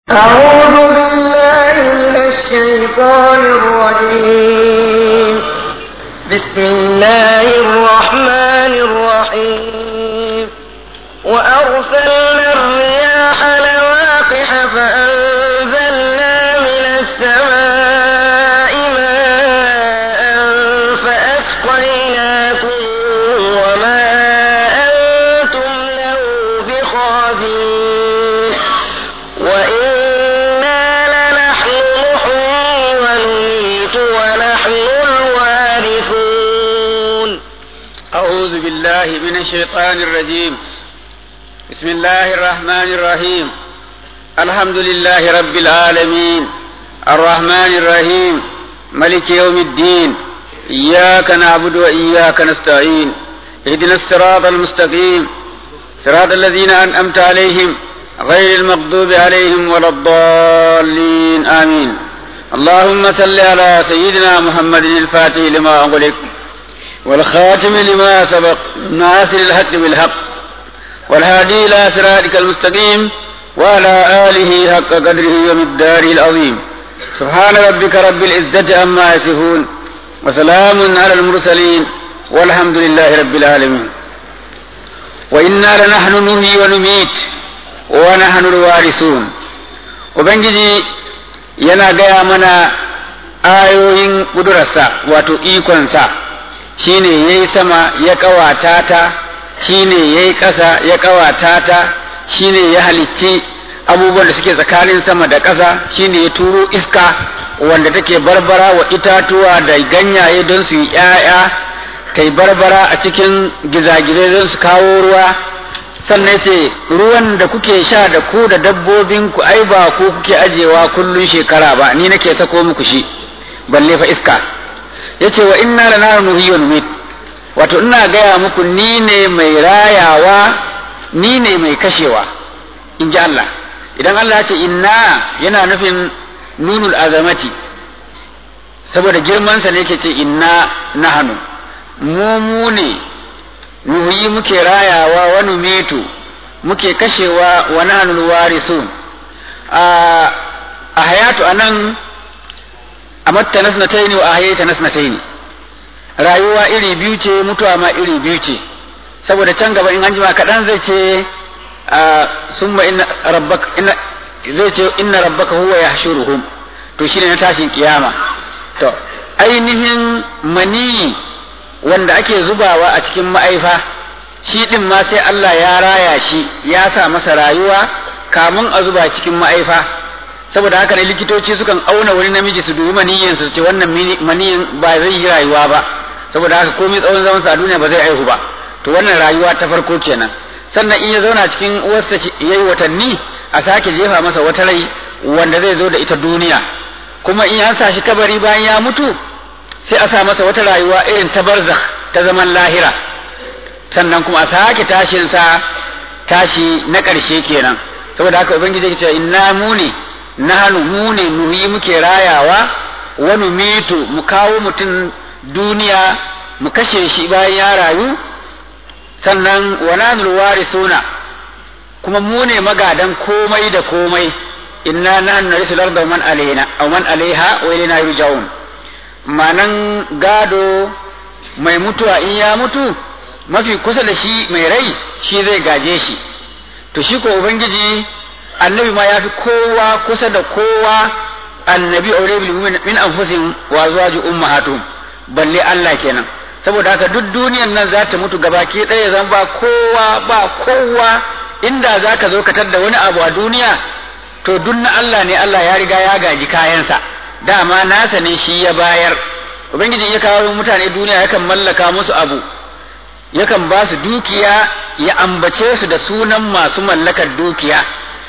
أعوذ بالله من الشيطان الرجيم بسم الله الرحمن الرحيم وأرسلنا الرياح لواقح فأنزلنا من السماء ماء فأسقيناكم وما أنتم له بخازنين وإنا لنحن نحيي ونميت ونحن الوارثون أعوذ بالله من الشيطان الرجيم بسم الله الرحمن الرحيم الحمد لله رب العالمين الرحمن الرحيم ملك يوم الدين إياك نعبد وإياك نستعين اهدنا الصراط المستقيم صراط الذين أنعمت عليهم غير المغضوب عليهم ولا الضالين آمين اللهم صل على سيدنا محمد الفاتح لما أغلق والخاتم لما سبق ناصر الحق بالحق والهادي إلى صراطك المستقيم وعلى آله حق قدره ومقداره العظيم سبحان ربك رب العزة عما يصفون وسلام على المرسلين والحمد لله رب العالمين وإنا لنحن نحيي ونميت ونحن الوارثون وبنجي yana gaya mana ayoyin ƙudurarsa wato ikonsa shine ya yi sama ya ƙawata ta shine ya yi ƙasa ya ƙawata ta shine ya halicci abubuwan da suke tsakanin sama da ƙasa shine ya turo iska wanda take barbara wa itatuwa da ganyaye don su yi ‘ya'ya ta yi barbara a cikin gizagizai don su kawo ruwa sannan ce ruwan da kuke sha da ku da dabbobin ku ai ba ku kuke ajewa kullun shekara ba ni nake sako muku shi balle fa iska yace wa inna lana nuhyi wa numit wato ina gaya muku ni ne mai rayawa ni ne mai kashewa in ji Allah idan Allah ya ce inna yana nufin nunul azamati saboda girmansa ne yake ce inna nahnu mu mu ne nuhuyi muke rayawa wa numitu muke kashewa wa nahnu warisun a a hayatu anan amatta nasnataini wa ahayata nasnataini rayuwa iri biyu ce mutuwa ma iri biyu ce saboda can gaba in an jima kaɗan zai ce summa inna rabbaka inna zai ce inna rabbaka huwa yahshuruhum to shine na tashin kiyama to ainihin mani wanda ake zubawa a cikin ma'aifa shi din ma sai Allah ya raya shi ya sa masa rayuwa kamun a zuba cikin ma'aifa saboda haka ne likitoci sukan auna wani namiji su dubi maniyin su ce wannan maniyin ba zai yi rayuwa ba saboda haka komai tsawon zaman sa a duniya ba zai aihu ba to wannan rayuwa ta farko kenan sannan in ya zauna cikin uwarsa yayi watanni a sake jefa masa wata rai wanda zai zo da ita duniya kuma in an sa shi kabari bayan ya mutu sai a sa masa wata rayuwa irin ta barzakh ta zaman lahira sannan kuma a sake tashin sa tashi na ƙarshe kenan saboda haka ubangiji ya ce inna mu ne nahnu mu ne nuhi muke rayawa wa numitu mu kawo mutum duniya mu kashe shi bayan ya rayu sannan wa nanul warisuna kuma mu ne magadan komai da komai inna nahnu narisul arda man alaina aw man alaiha wa ilaina yurja'un manan gado mai mutuwa in ya mutu mafi kusa da shi mai rai shi zai gaje shi to shi ko ubangiji annabi ma ya fi kowa kusa da kowa annabi aure bil min anfusihim wa zuwaju ummahatuhum balle Allah kenan saboda haka duk duniyan nan za ta mutu gabaki ɗaya zan ba kowa ba kowa inda za ka zo ka da wani abu a duniya to duk na Allah ne Allah ya riga ya gaji kayansa dama nasa ne shi ya bayar ubangiji ya kawo mutane duniya yakan mallaka musu abu yakan ba su dukiya ya ambace su da sunan masu mallakar dukiya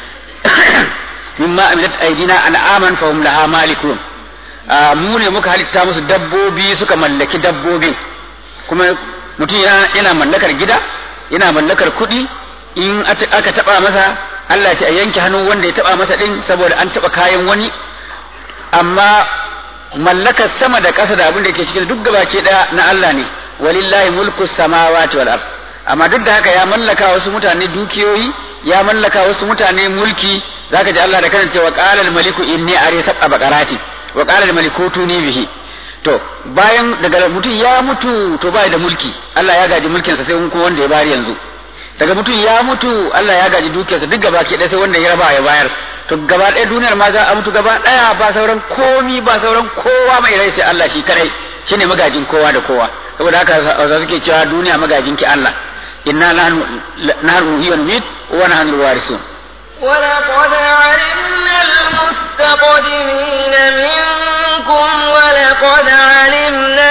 mimma aminat aidina an'aman fahum laha malikun mu ne muka halitta musu dabbobi suka mallaki dabbobin kuma mutum yana mallakar gida yana mallakar kuɗi in aka taba masa Allah ce a yanke hannun wanda ya taba masa din saboda an taba kayan wani amma mallakar sama da ƙasa da abin da ke cikin duk gabaki ɗaya na Allah ne walillahi mulku samawati wal ard amma duk da haka ya mallaka wasu mutane dukiyoyi ya mallaka wasu mutane mulki zaka ji Allah da kansa cewa qala al-maliku inni ari sab'a baqarati wa qala al-maliku tuni bihi to bayan daga mutum ya mutu to bai da mulki Allah ya gaji mulkin sa sai kuma wanda ya bari yanzu daga mutum ya mutu Allah ya gaji dukiyarsa duk gaba ke sai wanda ya raba ya bayar to gaba ɗaya duniyar ma za a mutu gaba ɗaya ba sauran komi ba sauran kowa mai rai sai Allah shi kadai shine magajin kowa da kowa saboda haka za suke cewa duniya magajin ki Allah inna nahnu nahnu hiya numit wa nahnu warisun ولقد علمنا المستقدمين منكم ولقد علمنا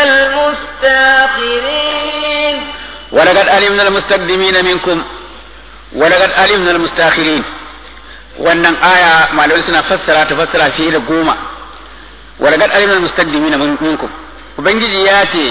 المستاخرين ولقد علمنا المستقدمين منكم ولقد علمنا المستاخرين wannan aya malamai suna fassara ta fassara fiye da goma walaqad alimna almustaqdimina minkum ubangiji ya ce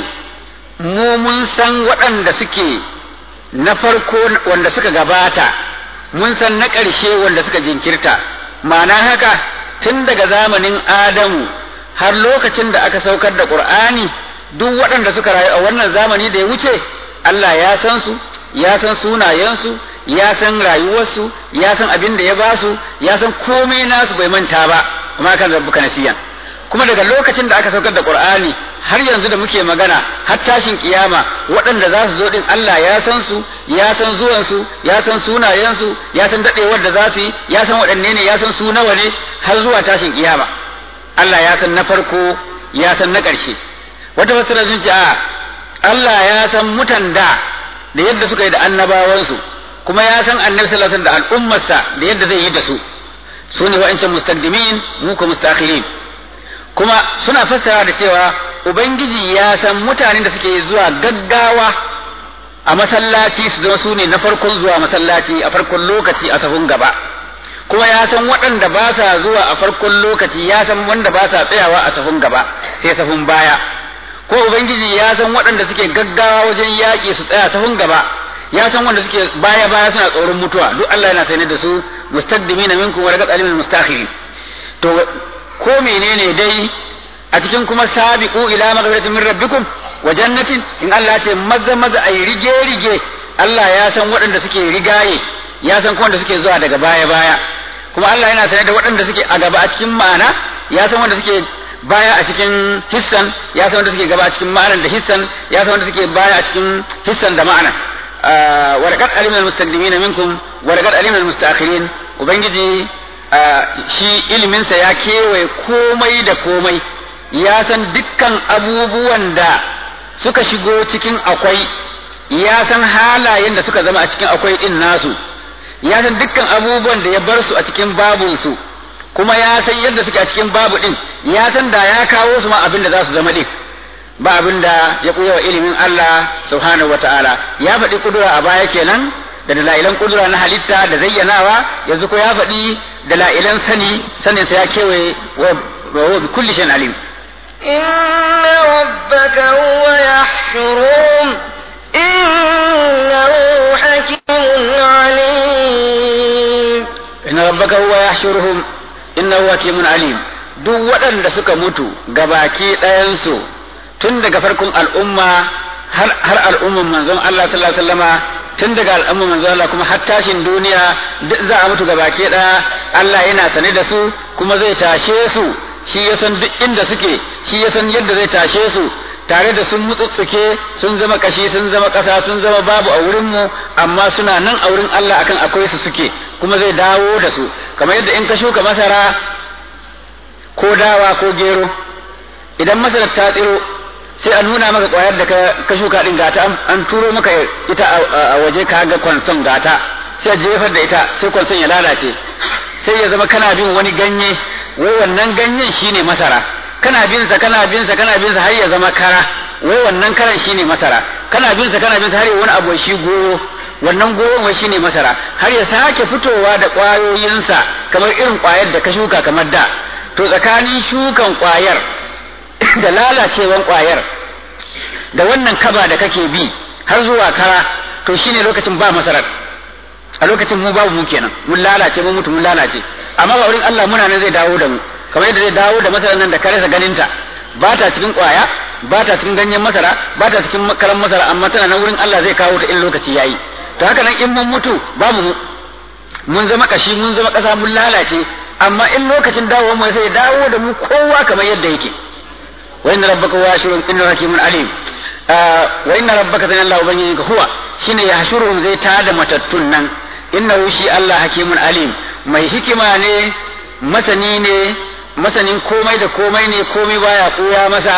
mu mun san waɗanda suke na farko wanda suka gabata mun san na ƙarshe wanda suka jinkirta ma'ana haka tun daga zamanin adamu har lokacin da aka saukar da qur'ani duk waɗanda suka rayu a wannan zamani da ya wuce Allah ya san su ya san sunayensu ya san rayuwarsu ya san abin da ya ba su ya san komai nasu bai manta ba kuma kan rabbuka nasiyan kuma daga lokacin da aka saukar da qur'ani har yanzu da muke magana har tashin kiyama waɗanda za su zo din Allah ya san su ya san zuwan su ya san sunayen su ya san dadewar da za su yi ya san waɗanne ne ya san su nawa ne har zuwa tashin kiyama Allah ya san na farko ya san na ƙarshe wata fassara sun ce a Allah ya san mutan da da yadda suka yi da annabawansu kuma ya san annabi sallallahu alaihi wasallam da al'ummarsa da yadda zai yi da su su ne wa'ancan mustaqdimin mu ko mustakhirin kuma suna fassara da cewa ubangiji ya san mutanen da suke zuwa gaggawa a masallaci su zama su ne na farkon zuwa masallaci a farkon lokaci a sahun gaba kuma ya san waɗanda ba sa zuwa a farkon lokaci ya san wanda ba sa tsayawa a sahun gaba sai sahun baya ko ubangiji ya san waɗanda suke gaggawa wajen yaƙi su tsaya sahun gaba ya san wanda suke baya baya suna tsoron mutuwa duk Allah yana sane da su mustaqdimina minkum wa laqad alimul mustakhirin to ko menene dai a cikin kuma sabiqu ila maghfiratin min rabbikum wa jannatin in Allah ya ce maza maza ayi rige rige Allah ya san waɗanda suke rigaye ya san kuma wanda suke zuwa daga baya baya kuma Allah yana sane da waɗanda suke a gaba a cikin ma'ana ya san wanda suke baya a cikin hissan ya san wanda suke gaba a cikin ma'anar da hissan ya san wanda suke baya a cikin hissan da ma'ana ولقد علمنا المستقدمين منكم ولقد علمنا المستأخرين ubangiji shi iliminsa ya kewaye komai da komai ya san dukkan abubuwan da suka shigo cikin akwai ya san halayen da suka zama a cikin akwai din nasu ya san dukkan abubuwan da ya bar su a cikin babunsu kuma ya san yadda suke a cikin babu din ya san da ya kawo su ma abin da za su zama din ba abin da ya ɓuya wa ilimin Allah subhanahu wata'ala ya faɗi kudura a baya kenan da dala'ilan kudura na halitta da zayyanawa yanzu ko ya faɗi dala'ilan sani sanin sa ya kewaye wa bi kulli shay'in alim إن ربك هو يحشرهم إنه حكيم عليم inna rabbaka huwa yahshuruhum innahu hakimun alim duk waɗanda suka mutu gabaki ɗayansu tun daga farkon al'umma har har al'umman manzon Allah sallallahu alaihi wasallama tun daga al'umman manzon Allah kuma har tashin duniya duk za a mutu gabaki ɗaya Allah yana sane da su kuma zai tashe su shi ya san duk inda suke shi ya san yadda zai tashe su tare da sun mutsutsuke sun zama kashi sun zama ƙasa sun zama babu a wurinmu amma suna nan a wurin Allah akan akwai su suke kuma zai dawo da su kamar yadda in ka shuka masara ko dawa ko gero idan masarar ta tsiro sai a nuna maka ƙwayar da ka shuka din gata an turo maka ita a waje ka ga kwanson gata sai a jefar da ita sai kwanson ya lalace sai ya zama kana bin wani ganye wai wannan ganyen shine masara kana bin sa kana bin sa kana bin sa har ya zama kara wai wannan karan shine masara kana bin sa kana bin sa har ya wani abu shi goro wannan goron wai shine masara har ya sake fitowa da ƙwayoyinsa kamar irin ƙwayar da ka shuka kamar da to tsakanin shukan ƙwayar da lalacewan ƙwayar da wannan kaba da kake bi har zuwa kara to shine lokacin ba masarar a lokacin mu babu mu kenan mun lalace mun mutu mun lalace amma ba wurin Allah muna nan zai dawo da mu kamar yadda zai dawo da masarar nan da ka rasa ganinta ba ta cikin ƙwaya ba ta cikin ganyen masara ba ta cikin karan masara amma tana nan wurin Allah zai kawo ta in lokaci yayi to haka nan in mun mutu babu mu mun zama kashi mun zama ƙasa mun lalace amma in lokacin dawo mu sai dawo da mu kowa kamar yadda yake wa inna rabbaka washirun inna hakimun alim wa inna rabbaka tan Allah ubangijinka huwa shine ya hashurun zai tada matattun nan innahu shi Allah hakimun alim mai hikima ne masani ne masanin komai da komai ne komai baya koya masa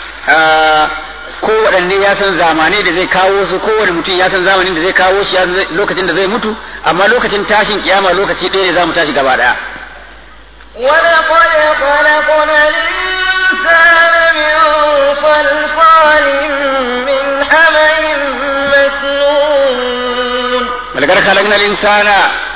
ko waɗanne ya san zamanai da zai kawo su kowane mutum ya san zamanin da zai kawo shi lokacin da zai mutu amma lokacin tashin kiyama lokaci ɗaya ne za mu tashi gaba ɗaya ولقد خلقنا الإنسان من صلصال من حمأ مسنون ولقد خلقنا الإنسان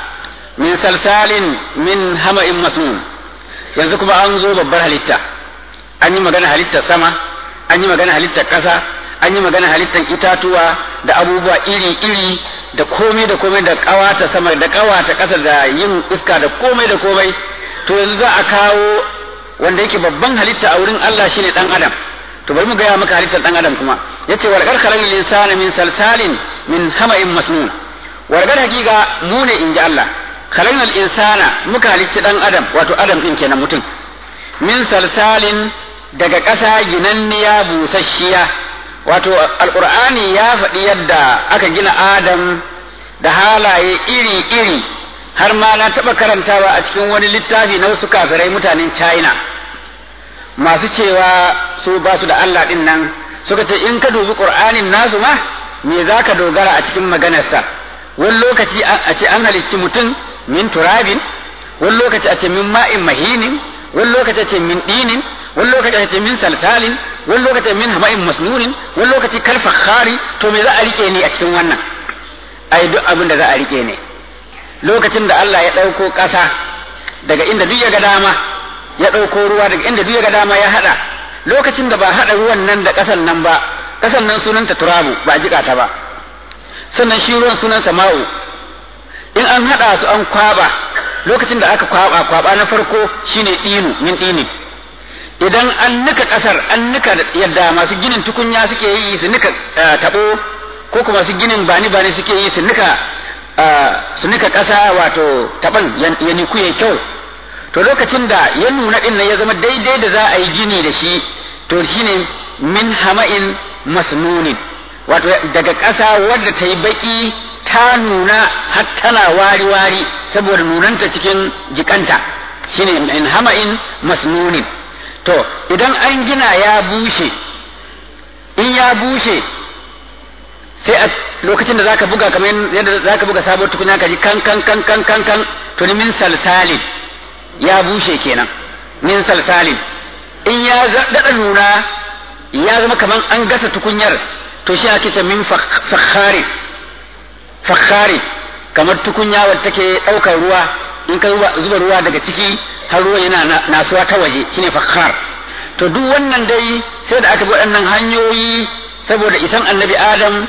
من سلسال من همأ مسنون yanzu kuma an zo babbar halitta an yi magana halittar sama an yi magana halittar ƙasa an yi magana halittar itatuwa da abubuwa iri-iri da komai da komai da ƙawata sama da ƙawata ƙasa da yin iska da komai da komai to yanzu za a kawo wanda yake babban halitta a wurin Allah shine dan adam to bari mu gaya maka halittar dan adam kuma yace wal khalaqal insana min salsalin min hama'in masnun wargar hakika mu ne inji Allah khalaqal insana muka halicci dan adam wato adam din kenan mutum min salsalin daga ƙasa ginanniya busasshiya wato alqur'ani ya faɗi yadda aka gina adam da halaye iri-iri har ma na taɓa karantawa a cikin wani littafi na wasu kafirai mutanen china masu cewa su ba su da allah ɗin nan suka ce in ka dubi ƙur'anin nasu ma me za ka dogara a cikin maganarsa wani lokaci a ce an halicci mutum min turabin wani lokaci a ce min ma'in mahinin wani lokaci a ce min dinin wani lokaci a ce min salsalin wani lokaci min hama'in masnunin wani lokaci kal fakhari to me za a rike ne a cikin wannan ai duk abin da za a rike ne lokacin da Allah ya ɗauko ƙasa daga inda duk ya ga dama ya ɗauko ruwa daga inda duk ya ga dama ya haɗa lokacin da ba haɗa ruwan nan da ƙasan nan ba ƙasan nan sunanta turabu ba a jiƙa ta ba sannan shi ruwan sunansa ma'u in an haɗa su an kwaba lokacin da aka kwaba kwaba na farko shine ɗinu min ɗini idan an nika ƙasar an nika yadda masu ginin tukunya suke yi su nika taɓo ko kuma su ginin bani bani suke yi su nika su nika ƙasa wato taɓan ya niku ya kyau to lokacin da ya nuna ɗin ya zama daidai da za a yi gini da shi to shine min hama'in masnunin wato daga ƙasa wadda ta yi baƙi ta nuna har tana wari-wari saboda nunanta cikin jikanta shine min hama'in masnunin to idan an gina ya bushe in ya bushe sai a lokacin da zaka buga kamar yadda zaka buga sabuwar tukunya ka ji kan kan kan kan kan kan to ni min salsalin ya bushe kenan min salsalin in ya dada nuna ya zama kamar an gasa tukunyar to shi ake ce min fakhari fakhari kamar tukunya wadda take daukar ruwa in ka zuba ruwa daga ciki har ruwa yana nasuwa ta waje shine fakhar to duk wannan dai sai da aka bi waɗannan hanyoyi saboda isan annabi adam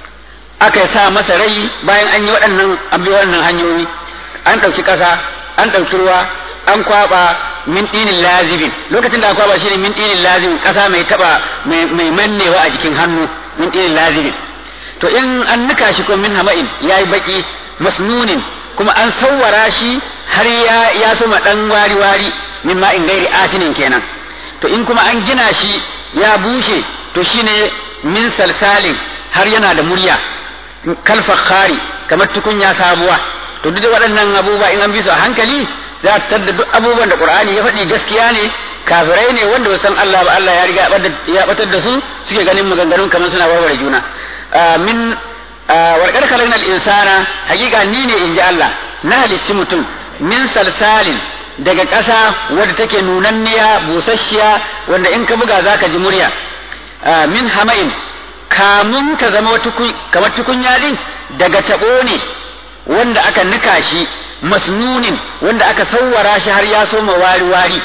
aka sa masa rai bayan an yi waɗannan an bi waɗannan hanyoyi an ɗauki ƙasa an ɗauki ruwa an kwaɓa min ɗinin lazibin lokacin da aka kwaɓa shine min ɗinin lazibin ƙasa mai taɓa mai mannewa a jikin hannu min ɗinin lazibin to in an nika shi ko min hama'in ya yi baƙi masnunin kuma an sawwara shi har ya ya suma ɗan wari-wari min ma'in gairi asinin kenan to in kuma an gina shi ya bushe to shine min salsalin har yana da murya kalfakhari kamar tukunya sabuwa to duk waɗannan abubuwa in an bi su a hankali za ta tadda duk abubuwan da qur'ani ya faɗi gaskiya ne kafirai ne wanda san Allah ba Allah ya riga ya batar da su suke ganin maganganun kamar suna warware juna min warkar kalin al-insana hakika ni ne inji Allah na halicci mutum min salsalin daga ƙasa wadda take nunanniya busasshiya wanda in ka buga zaka ji murya min hama'in kamun ta zama kamar tukunya din daga taɓo ne wanda aka nika shi masnunin wanda aka sauwara shi har ya soma wari-wari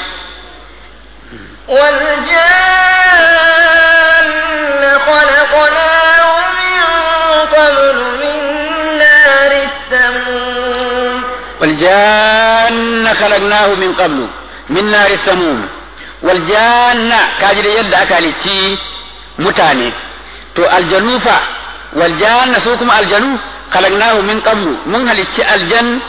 والجان خلقناه من قبل من نار السموم والجان خلقناه من قبل من نار السموم والجان كاجر يد أكالتي متاني to aljanu fa wal janna su kuma aljanu khalaqnahu min qablu mun halicci aljan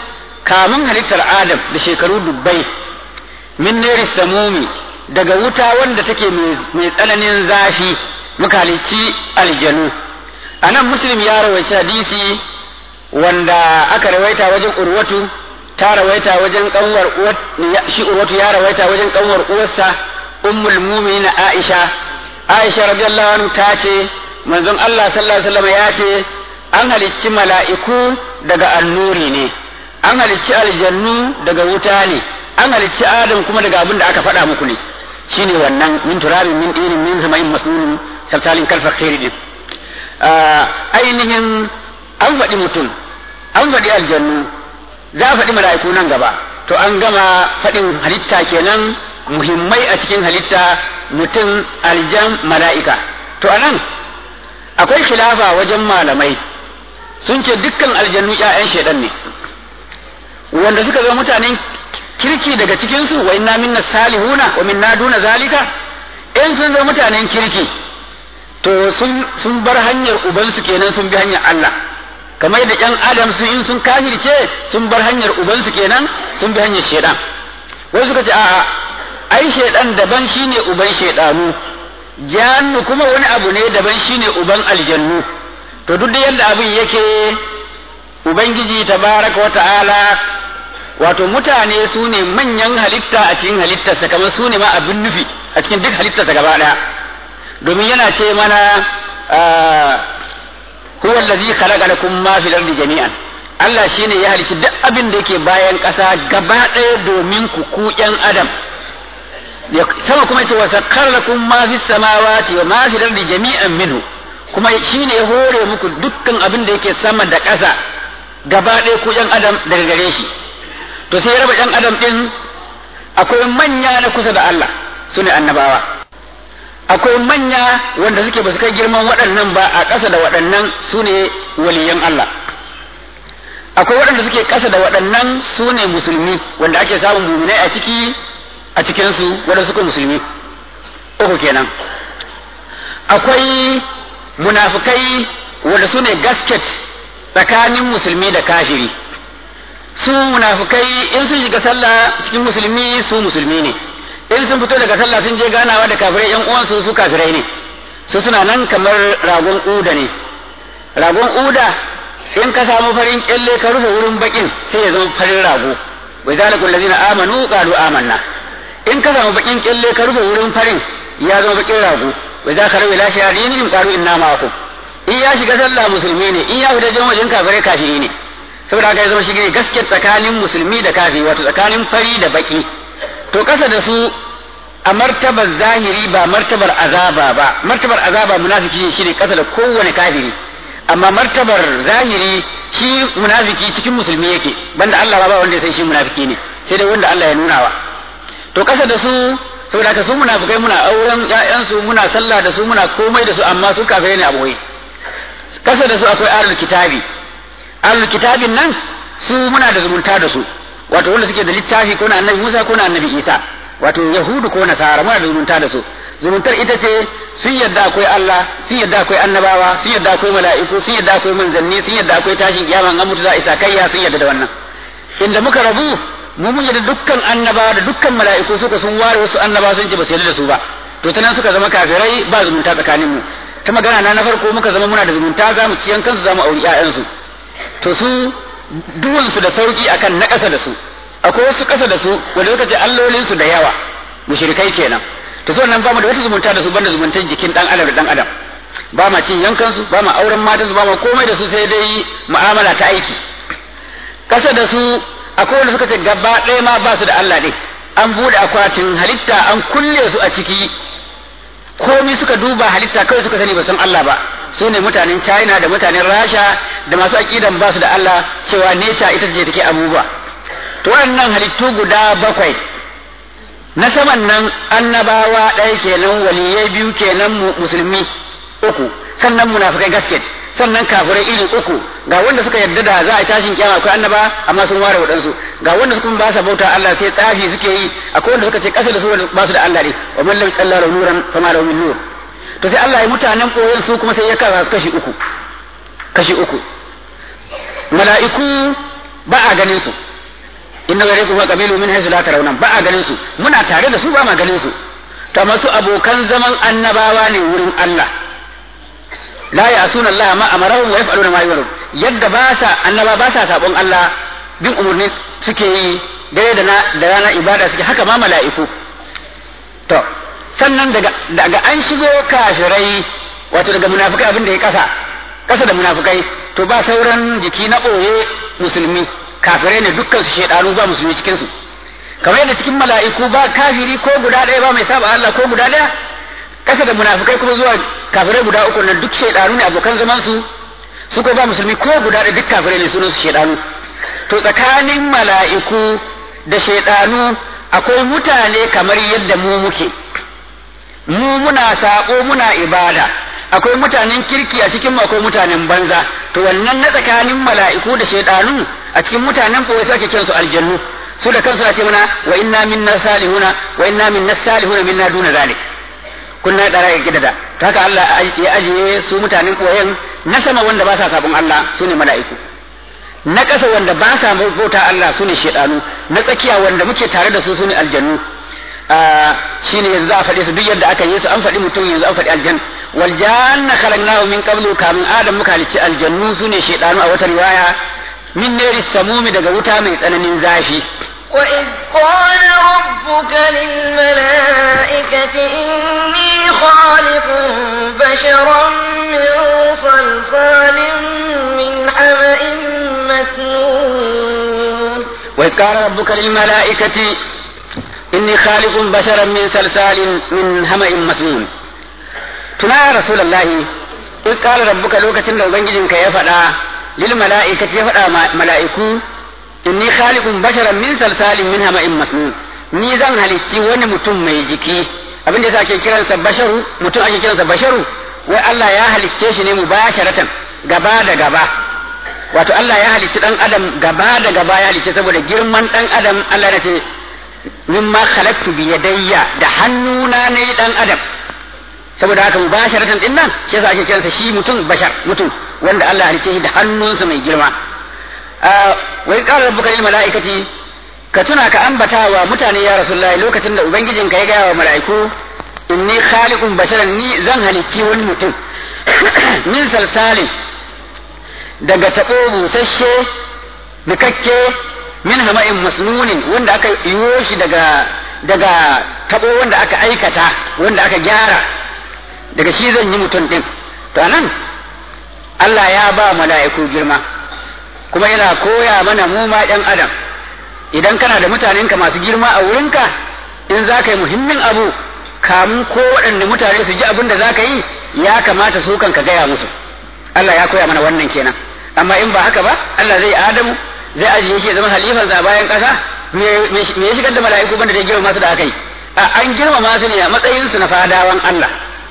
kamun halittar adam da shekaru dubbai min nari samumi daga wuta wanda take mai tsananin zafi muka halicci aljanu a nan muslim ya rawaita hadisi wanda aka rawaita wajen urwatu ta rawaita wajen kanwar uwar shi urwatu ya rawaita wajen kanwar uwarsa ummul mu'minin aisha aisha radiyallahu anhu ta ce manzon Allah sallallahu alaihi wasallam ya ce an halicci mala'iku daga annuri ne an halicci aljannu daga wuta ne an halicci adam kuma daga abin da aka faɗa muku ne shine wannan min turabin min dinin min sama'in masnun sabtalin kalfa khairi din ainihin an faɗi mutum an faɗi aljannu za a faɗi mala'iku nan gaba to an gama faɗin halitta kenan muhimmai a cikin halitta mutum aljan mala'ika to anan akwai khilafa wajen malamai sun ce dukkan aljannu ƴaƴan shaidan ne wanda suka zama mutanen kirki daga cikinsu wa inna minna salihuna wa minna duna zalika in sun zama mutanen kirki to sun sun bar hanyar ubansu kenan sun bi hanyar Allah kamar da ƴan adam su in sun kafirce sun bar hanyar ubansu kenan sun bi hanyar shaidan wasu suka ce a'a ai shaidan daban shine uban shaidanu jannu kuma wani abu ne daban shine uban aljannu to duk da yadda abin yake ubangiji tabaraka wa ta'ala wato mutane su ne manyan halitta a cikin halittarsa kamar su ne ma abin nufi a cikin duk halittarsa gaba daya domin yana ce mana huwa allazi khalaqa lakum ma fil ardi jami'an Allah shine ya halicci duk abin da yake bayan ƙasa gaba ɗaya domin ku ku ƴan adam sama kuma yace wa sakkara lakum ma fis samawati wa ma fil ardi jami'an minhu kuma shine ya hore muku dukkan abin da yake sama da ƙasa gaba ɗaya ku ƴan adam daga gare shi to sai raba ƴan adam ɗin akwai manya na kusa da Allah su ne annabawa akwai manya wanda suke ba su kai girman waɗannan ba a ƙasa da waɗannan su ne waliyan Allah akwai waɗanda suke ƙasa da waɗannan su ne musulmi wanda ake samun muminai a ciki a cikinsu wanda suka musulmi uku kenan akwai munafukai wanda su ne gasket tsakanin musulmi da kafiri su munafukai in sun shiga sallah cikin musulmi su musulmi ne in sun fito daga sallah sun je ganawa da kafirai yan uwansu su kafirai ne su suna nan kamar ragon uda ne ragon uda in ka samu farin kyalle ka rufe wurin bakin sai ya zama farin rago wai zalikul ladina amanu qalu amanna in ka samu bakin kyalle ka rufe wurin farin ya zama bakin rago wai za ka rawe lashe adinihim qalu inna ma'akum in ya shiga sallah musulmi ne in ya fita jan wajen kafirai kafiri ne saboda haka ya zama shige gaske tsakanin musulmi da kafiri wato tsakanin fari da baki to kasa da su a martabar zahiri ba martabar azaba ba martabar azaba munafiki shi ne kasa da kowane kafiri amma martabar zahiri shi munafiki cikin musulmi yake banda Allah ba wanda ya san shi munafiki ne sai dai wanda Allah ya nuna wa to kasa da su saboda haka su munafikai muna auren ƴaƴansu muna sallah da su muna komai da su amma su kafirai ne a boye kasa da su akwai ahlul kitabi ahlul kitabin nan su muna da zumunta da su wato wanda suke da littafi ko na annabi Musa ko na annabi Isa wato yahudu ko nasara muna da zumunta da su zumuntar ita ce sun yadda akwai Allah sun yadda akwai annabawa sun yadda akwai mala'iku sun yadda akwai manzanni sun yadda akwai tashin kiyama an mutu za a isa kayya sun yadda da wannan inda muka rabu mu mun yadda dukkan annabawa da dukkan mala'iku suka sun ware wasu annabawa sun ce ba su yadda da su ba to ta nan suka zama kafirai ba zumunta tsakanin mu ta magana na na farko muka zama muna da zumunta za mu ciyan kansu za mu auri ƴaƴansu to su duwansu da sauki akan na ƙasa da su akwai wasu ƙasa da su wanda suka ce allolinsu da yawa mushrikai kenan to so nan ba mu da wata zumunta da su banda zumuntar jikin dan adam da dan adam ba ma cin yankan su ba ma auren matan su ba ma komai da su sai dai mu'amala ta aiki ƙasa da su akwai wanda suka ce gaba ɗaya ma ba su da Allah ne an bude akwatin halitta an kulle su a ciki komi suka duba halitta kawai suka sani ba san Allah ba su ne mutanen China da mutanen Rasha da masu aqidan ba su da Allah cewa nature ita ce take abubuwa to wannan halittu guda bakwai na saman nan annabawa ɗaya kenan waliyai biyu kenan musulmi uku sannan munafikai gasket sannan kafirai iri uku ga wanda suka yarda da za a tashin kiyama akwai annaba amma sun ware waɗansu ga wanda suka ba sa bauta Allah sai tsafi suke yi akwai wanda suka ce ƙasa da su ba su da Allah ne wa man lam yalla nuran fama lahu min nur to sai Allah ya mutanen koyon su kuma sai ya kara su kashi uku kashi uku mala'iku ba a ganin su inna gare wa qabilu min haythu la tarawna ba a ganin su muna tare da su ba ma ganin su to masu abokan zaman annabawa ne wurin Allah la ya'suna Allah ma amarahum wa yaf'aluna ma yu'marun yadda ba sa annaba ba sa sabon Allah bin umurni suke yi dare da na da rana ibada suke haka ma mala'iku to sannan daga daga an shigo kafirai wato daga munafikai abin da ya kasa kasa da munafikai to ba sauran jiki na ɓoye musulmi kafirai ne dukkan su shaidanu ba musulmi cikin su kamar yadda cikin mala'iku ba kafiri ko guda ɗaya ba mai saba Allah ko guda ɗaya kasa da munafikai kuma zuwa kafirai guda uku nan duk shaidanu ne abokan zaman su su ko ba musulmi ko guda ɗaya duk kafirai ne sunan su shaidanu to tsakanin mala'iku da shaidanu akwai mutane kamar yadda mu muke mu muna saƙo muna ibada akwai mutanen kirki a cikin akwai mutanen banza to wannan na tsakanin mala'iku da shaidanu a cikin mutanen ko sai ake kiransu aljannu su da kansu ce mana wa inna minna salihuna wa inna minna salihuna minna duna zalik kunna dara ya gidada ta haka Allah ya ajiye su mutanen koyen na sama wanda ba sa sabon Allah su ne mala'iku na ƙasa wanda ba sa bauta Allah su ne shaidanu na tsakiya wanda muke tare da su su ne aljannu shi ne yanzu za a faɗi su duk yadda aka yi su an faɗi mutum yanzu an faɗi aljan wal janna khalaqnahu min qablu kamin adam muka halicci aljannu sune shaytanu a wata riwaya min nari samumi daga wuta mai tsananin zafi وإذ قال ربك للملائكة إني خالق بشرا من صلصال من حمأ مسنون وإذ قال ربك للملائكة إني خالق بشرا من صلصال من همأ مسنون tuna ya rasulullahi in qala rabbuka lokacin da ubangijinka ya faɗa lil mala'ikati ya faɗa mala'iku inni khaliqun basharan min salsalin min hama'in masnun ni zan halicci wani mutum mai jiki abin da yasa ake kiransa basharu mutum ake kiransa basharu wai Allah ya halicce shi ne mubasharatan gaba da gaba wato Allah ya halicci dan adam gaba da gaba ya halicce saboda girman dan adam Allah ya ce mimma khalaqtu bi yadayya da hannuna ne dan adam saboda haka mubasharatan din nan shi yasa ake kiransa shi mutum bashar mutum wanda Allah halice shi da hannunsa mai girma wai qala rabbuka lil malaikati ka tuna ka ambata wa mutane ya rasulullahi lokacin da ubangijin ka ya gaya wa mala'iku inni khaliqun basharan ni zan halicci wani mutum min salsalin daga tabo busasshe bikakke min hama'in masnunin wanda aka yiwo shi daga daga tabo wanda aka aikata wanda aka gyara daga shi zan yi mutum ɗin to anan Allah ya ba mala'iku girma kuma yana koya mana mu ma ɗan adam idan kana da mutanenka masu girma a wurinka in za ka yi muhimmin abu kamun ko waɗanda mutane su ji abin da za ka yi ya kamata su kan ka gaya musu Allah ya koya mana wannan kenan amma in ba haka ba Allah zai adamu zai ajiye shi ya zama halifansa bayan ƙasa me ya shigar da mala'iku banda da girma masu da aka yi an girmama su ne a matsayinsu na fadawan Allah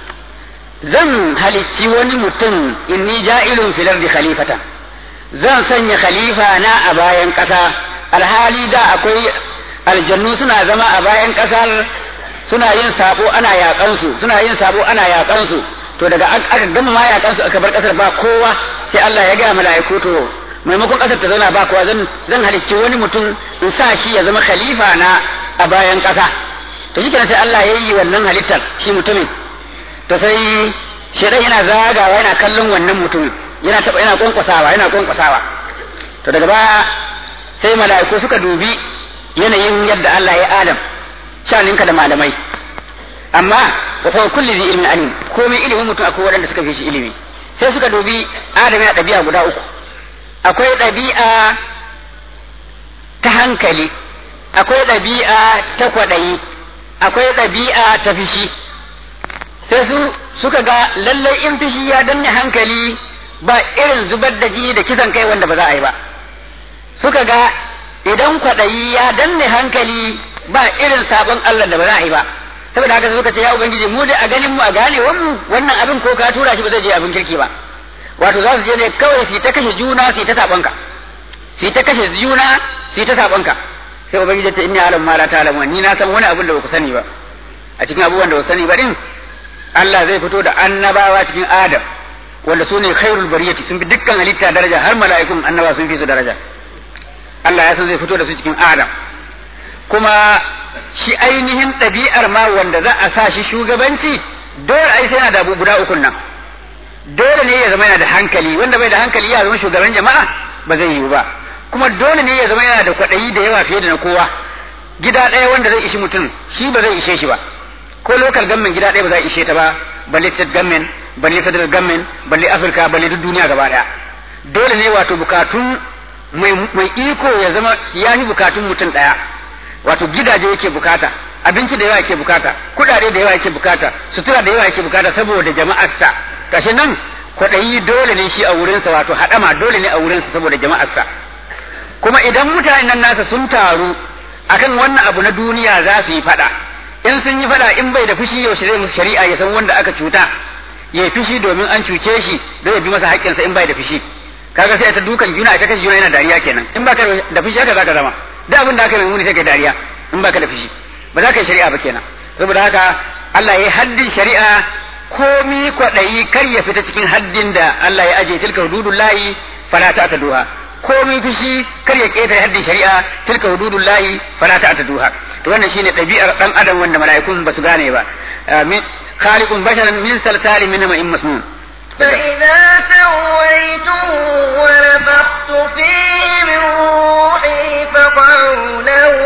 zan halicci wani mutum inni ja'ilun fil ardi khalifatan zan sanya khalifa na a bayan ƙasa alhali da akwai aljannu suna zama a bayan ƙasar suna yin sabo ana yaƙan su suna yin sabo ana yaƙan su to daga aka gama ma yaƙan su aka bar ƙasar ba kowa sai Allah ya ga mala'iku to maimakon ƙasar ta zauna ba kowa zan zan halicci wani mutum in sa shi ya zama khalifa na a bayan ƙasa to shi sai Allah ya yi wannan halittar shi mutumin to sai shedan yana zagawa yana kallon wannan mutumin yana taba yana kwankwasawa yana kwankwasawa to daga baya sai mala'iku suka dubi yanayin yadda Allah ya Adam shaninka da malamai amma wa fa kulli zi ilmin alim komai ilimin mutum akwai waɗanda suka fi shi ilimi sai suka dubi Adam ya ɗabi'a guda uku akwai ɗabi'a ta hankali akwai ɗabi'a ta kwaɗayi akwai ɗabi'a ta fishi sai su suka ga lallai in fishi ya danne hankali ba irin zubar da ji da kisan kai wanda ba za a yi ba suka ga idan kwaɗayi ya danne hankali ba irin sabon Allah da ba za a yi ba saboda haka suka ce ya ubangiji mu da a ganin mu a gane mu wannan abin ko ka tura shi ba zai je abin kirki ba wato za su je ne kawai su ta kashe juna su ta sabonka su ta kashe juna su ta sabonka sai ubangiji ta inni alam ma la ta'lamu ni na san wani abin da ba ku sani ba a cikin abubuwan da ba ku sani ba din Allah zai fito da annabawa cikin Adam wanda su ne khairul bariyati sun fi dukkan halitta daraja har mala'ikun annaba sun fi su daraja Allah ya san zai fito da su cikin Adam kuma shi ainihin ɗabi'ar ma wanda za a sa shi shugabanci dole ai sai yana da abu guda ukun nan dole ne ya zama yana da hankali wanda bai da hankali ya zama shugaban jama'a ba zai yiwu ba kuma dole ne ya zama yana da kwaɗayi da yawa fiye da na kowa gida ɗaya wanda zai ishi mutum shi ba zai ishe shi ba ko local government gida ɗaya ba za a ishe ta ba balle state government balle federal government balle afirka balle duk duniya gaba ɗaya dole ne wato bukatun mai iko ya zama ya fi bukatun mutum ɗaya wato gidaje yake bukata abinci da yawa yake bukata kuɗaɗe da yawa yake bukata sutura da yawa yake bukata saboda jama'arsa kashi nan kwaɗayi dole ne shi a wurinsa wato haɗama dole ne a wurinsa saboda jama'arsa kuma idan mutanen nan nasa sun taru akan wannan abu na duniya za su yi faɗa in sun yi faɗa in bai da fushi yaushe zai musu shari'a ya san wanda aka cuta ya yi fushi domin an cuce shi zai bi masa haƙƙinsa in bai da fushi kaga sai ta dukan juna ita kashe juna yana dariya kenan in baka da fushi haka zaka zama da abin da aka mai muni sai kai dariya in baka da fushi ba za ka yi shari'a ba kenan saboda haka Allah ya yi haddin shari'a komi kwaɗayi kar ya fita cikin haddin da Allah ya aje tilka hududullahi fala ta'taduha komi fushi kar ya ƙetare haddin shari'a tilka hududullahi fala ta'taduha to wannan shine ɗabi'ar dan adam wanda mala'ikun ba su gane ba khaliqun basharan min salsalin min ma'in masnun فإذا سويته ونفخت فيه من روحي فقعوا له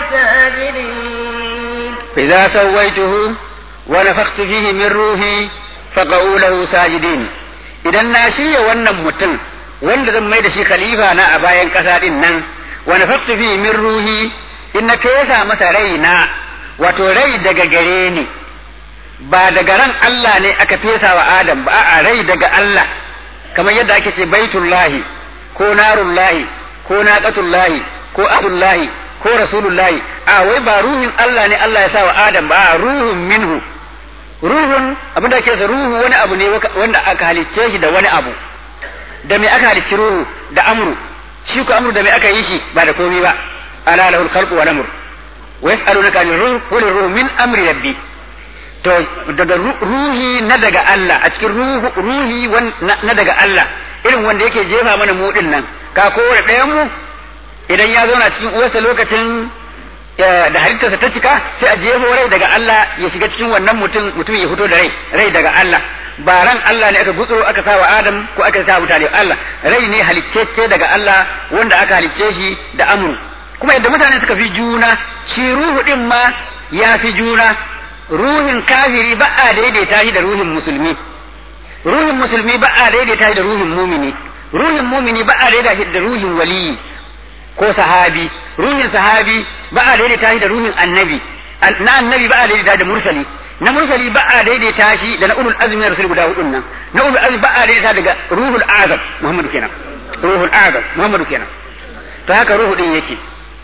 ساجدين فإذا سويته ونفخت فيه من روحي فقعوا له ساجدين idan na shirya wannan mutum wanda zan mai da shi khalifa na a bayan ƙasa din nan wa nafaqtu fi min ruhi in na fesa masa rai na wato rai daga gare ni ba daga ran Allah ne aka fesa wa Adam ba a rai daga Allah kamar yadda ake ce baitullahi ko narullahi ko naqatullahi ko adullahi ko rasulullahi a wai ba ruhin Allah ne Allah ya sa wa Adam ba a ruhun minhu ruhun abin da ake sa ruhu wani abu ne wanda aka halicce shi da wani abu da me aka halicci ruhu da amru shi ko amru da me aka yi shi ba da komai ba ala lahul khalqu wal amr wa yas'alunaka anir ruh qul ruhu min amri rabbi to daga ruhi na daga Allah a cikin ruhu ruhi na daga Allah irin wanda yake jefa mana mu din nan ka kowane ɗayan mu idan ya zauna cikin uwarsa lokacin da halittarsa ta cika sai a jefo rai daga Allah ya shiga cikin wannan mutum mutum ya fito da rai rai daga Allah ba ran Allah ne aka gutsuro aka sa wa Adam ko aka sa mutane Allah rai ne halicce daga Allah wanda aka halicce shi da amru kuma yadda mutane suka fi juna shi ruhu din ma ya fi juna ruhin kafiri ba a daidaita shi da ruhin musulmi ruhin musulmi ba a daidaita shi da ruhin mumini ruhin mumini ba a daidaita shi da ruhin waliyi ko sahabi ruhin sahabi ba a daidaita shi da ruhin annabi na annabi ba a daidaita da mursali na mursali ba a daidaita shi da na ulul azmi na rasul guda hudun nan na ulul azmi ba a daidaita daga ruhul azam muhammadu kenan ruhul azam muhammadu kenan to haka ruhu din yake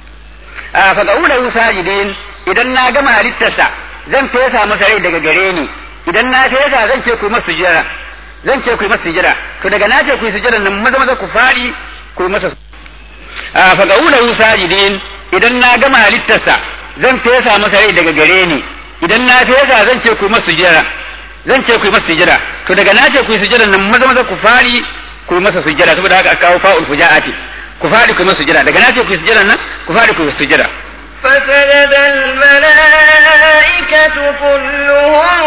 a fa ga sajidin idan na gama halittarsa zan fesa masa rai daga gare ni idan na fesa zan ce ku masa sujjara zan ce ku masa sujjara to daga na ce ku yi sujjara nan maza maza ku fadi ku masa a fa ga sajidin idan na gama halittarsa zan fesa masa rai daga gare ni idan na fesa zan ce ku masa sujjara zan ce ku masa sujjara to daga na ce ku yi sujjara nan maza maza ku fadi ku masa sujjara saboda haka aka kawo fa'ul fujaati ku fadi ku masa sujjara daga na ce ku yi sujjara nan ku fadi ku yi sujjara فسجد الملائكة كلهم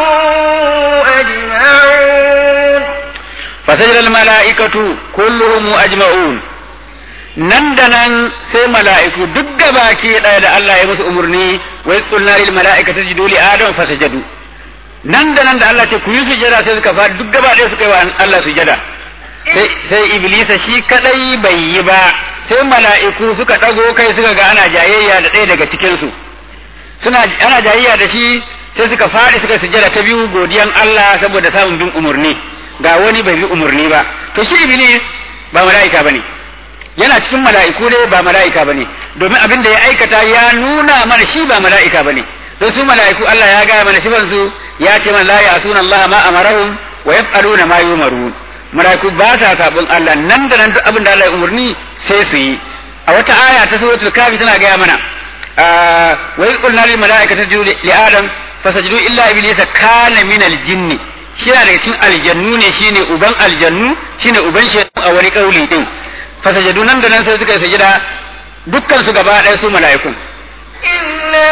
أجمعون فسجد الملائكة كلهم أجمعون nan da nan sai mala'iku duk gabaki ɗaya da Allah ya musu umarni wa yaqulna lil mala'ikati sujudu li adam fasajadu nan da nan da Allah ce ku yi sujada sai suka fadi duk gaba ɗaya suka yi wa Allah sujada sai sai iblisa shi kadai bai yi ba sai mala'iku suka ɗago kai suka ga ana jayayya da ɗaya daga cikinsu suna ana jayayya da shi sai suka faɗi suka sujjada ta biyu godiyan Allah saboda samun bin umarni ga wani bai bi umarni ba to shi iblis ba mala'ika bane yana cikin mala'iku ne ba mala'ika bane domin abin da ya aikata ya nuna mana shi ba mala'ika bane don su mala'iku Allah ya gaya mana sifan su ya ce mana la ya'suna Allah ma amarahum wa yaf'aluna ma yumarun mala'iku ba sa sabon Allah nan da nan duk abin da Allah ya umarni sai su yi a wata aya ta suratul kafi tana gaya mana wa iz qulna lil mala'ikati isjudu li adam fasajadu illa iblisa kana min al jinni shi yana daga cikin aljannu ne shine uban aljannu shine uban shi a wani kauli din fasajadu nan da nan sai suka yi sajida dukkan su gaba ɗaya su mala'ikun إلا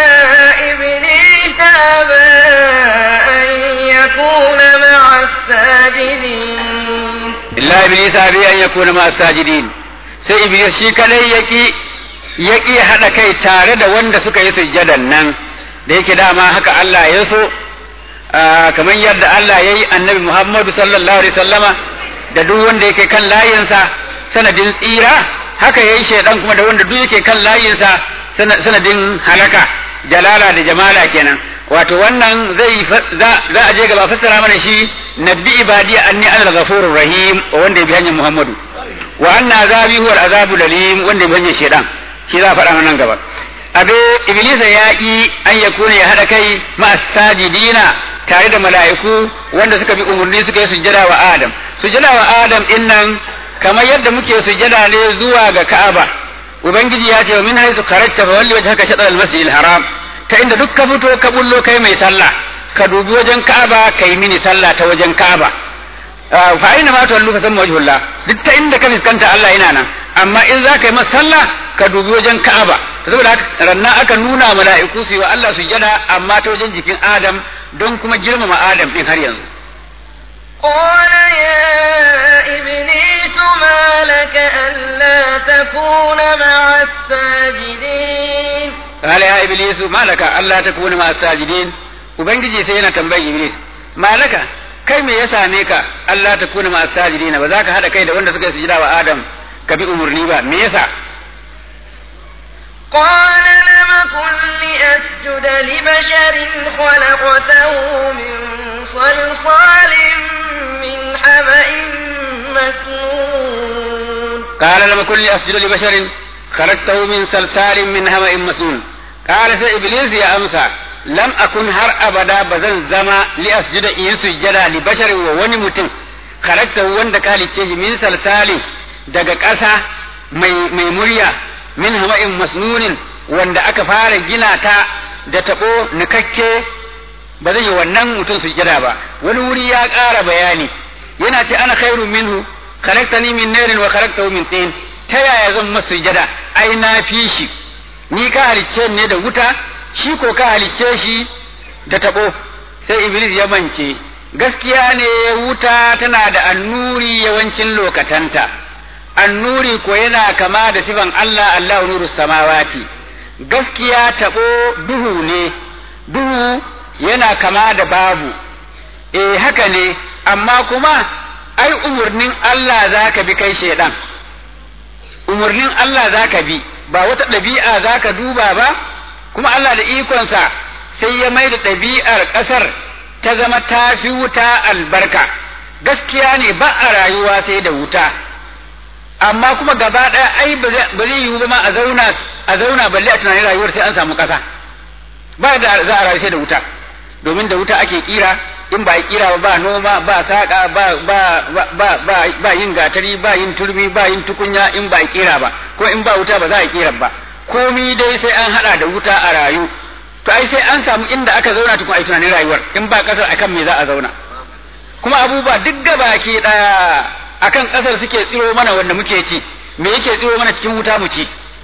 إبليس أبى أن يكون مع الساجدين illa iblis abi an yakuna ma sajidin sai iblis shi kadai yaki yaki hada kai tare da wanda suka yi sujjadan nan da yake dama haka Allah ya so kamar yadda Allah ya yi annabi Muhammadu sallallahu alaihi sallama da duk wanda yake kan layinsa sanadin tsira haka ya yi shaidan kuma da wanda duk yake kan layinsa sanadin halaka jalala da jamala kenan wato wannan zai za a je gaba fassara mana shi nabbi ibadi anni ana ghafurur rahim wanda ya bi hanyar Muhammadu wa anna azabi huwa al-azabu dalim wanda ya bi hanyar shaidan shi za a faɗa nan gaba abe iblisa ya ƙi an ya kuna ya haɗa kai ma'asajidina tare da mala'iku wanda suka bi umarni suka yi sujjada wa adam sujjada wa adam din nan kamar yadda muke sujjada ne zuwa ga ka'aba ubangiji ya ce wa min haisu kharajta fa walli wajhaka shatr al-masjid al-haram ta inda duk ka fito ka bullo kai mai sallah ka dubi wajen ka'aba kai mini sallah ta wajen ka'aba fa aina ma tuwallu fa samma wajhullah duk ta inda ka fiskanta Allah yana nan amma in za ka yi masa sallah ka dubi wajen Ka'aba saboda haka ranna aka nuna mala'iku su yi wa Allah sujada amma ta wajen jikin Adam don kuma girmama Adam din har yanzu قال يا إبليس ما لك ألا تكون مع الساجدين قال يا إبليس ما لك ألا تكون مع الساجدين ubangiji sai yana tambayi Iblis malaka kai me ya same ka Allah ta kuna ma sajidina ba za ka hada kai da wanda suka yi sujada wa Adam ka bi umurni ba me yasa قال لم كن لأسجد لبشر خلقته من صلصال من حمأ مسنون قال لم كن لأسجد لبشر خلقته من صلصال من همأ مسنون قال سي إبليس يا أمسى lam akun har abada ba zan zama li asjuda in sujjada li basharin wa wani mutum karakta wanda ka halicce shi min salsali daga ƙasa mai mai murya min hama'in masnunin wanda aka fara gina ta da tabo nikakke ba zai yi wannan mutum sujjada ba wani wuri ya ƙara bayani yana ce ana khairu minhu karaktani min narin wa karaktahu min tin ta yaya zan masa sujjada ai na fi shi ni ka halicce ne da wuta shi ko ka halicce shi da tabo sai iblis ya mance gaskiya ne wuta tana da annuri yawancin lokatanta annuri ko yana kama da sifan Allah Allah nuru samawati gaskiya tabo duhu ne duhu yana kama da babu eh haka ne amma kuma ai umurnin Allah zaka bi kai shedan umurnin Allah zaka bi ba wata ɗabi'a zaka duba ba kuma Allah da ikonsa sai ya mai da ɗabi'ar ƙasar ta zama ta fi wuta albarka gaskiya ne ba a rayuwa sai da wuta amma kuma gaba ɗaya ai ba zai yiwu ba ma a zauna a zauna balle a tunanin rayuwar sai an samu ƙasa ba da za a rayu sai da wuta domin da wuta ake kira in ba kira ba noma ba saƙa ba ba ba ba ba yin gatari ba yin turmi ba yin tukunya in ba kira ba ko in ba wuta ba za a kira ba komi dai sai an hada da wuta a rayu to ai sai an samu inda aka zauna tukun ai tunanin rayuwar in ba kasar akan me za a zauna kuma abubuwa duk gabaki daya akan kasar suke tsiro mana wanda muke ci me yake tsiro mana cikin wuta mu ci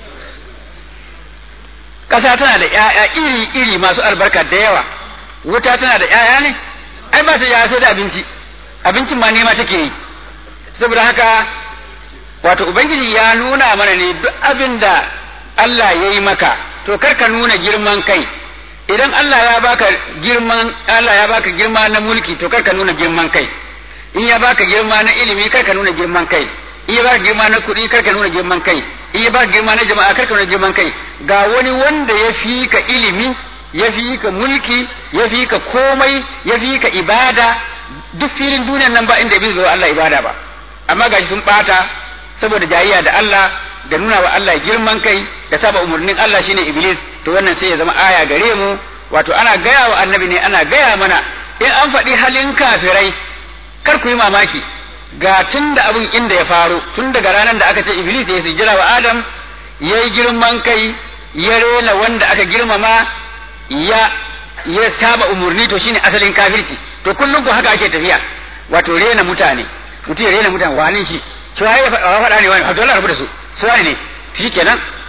kasa tana da ƴaƴa iri iri masu albarka da yawa wuta tana da ƴaƴa ne ai ba ta ya sai da abinci abincin ma nema take yi saboda haka wato ubangiji ya nuna mana ne duk abin da Allah ya yi maka to kar ka nuna girman kai idan Allah ya baka girman Allah ya baka girma na mulki to kar ka nuna girman kai in ya baka girma na ilimi kar ka nuna girman kai in ya baka girma na kuɗi kar ka nuna girman kai in ya baka girma na jama'a kar ka nuna girman kai ga wani wanda ya fi ka ilimi ya fi ka mulki ya fi ka komai ya fi ka ibada duk filin duniyar nan ba inda bai zo Allah ibada ba amma gashi sun bata saboda jayayya da Allah da nuna wa Allah girman kai da saba umarnin Allah shine Iblis to wannan sai ya zama aya gare mu wato ana gaya wa annabi ne ana gaya mana in an faɗi halin kafirai kar ku yi mamaki ga tun da abin inda ya faru tun daga ranar da aka ce Iblis ya sujjira wa Adam ya yi girman kai ya rena wanda aka girmama ya ya saba umarni to shine asalin kafirci to kullum ko haka ake tafiya wato rena mutane mutum ya rena mutane wani shi to ya faɗa ne wani Abdullahi rabu da su su wani ne shi kenan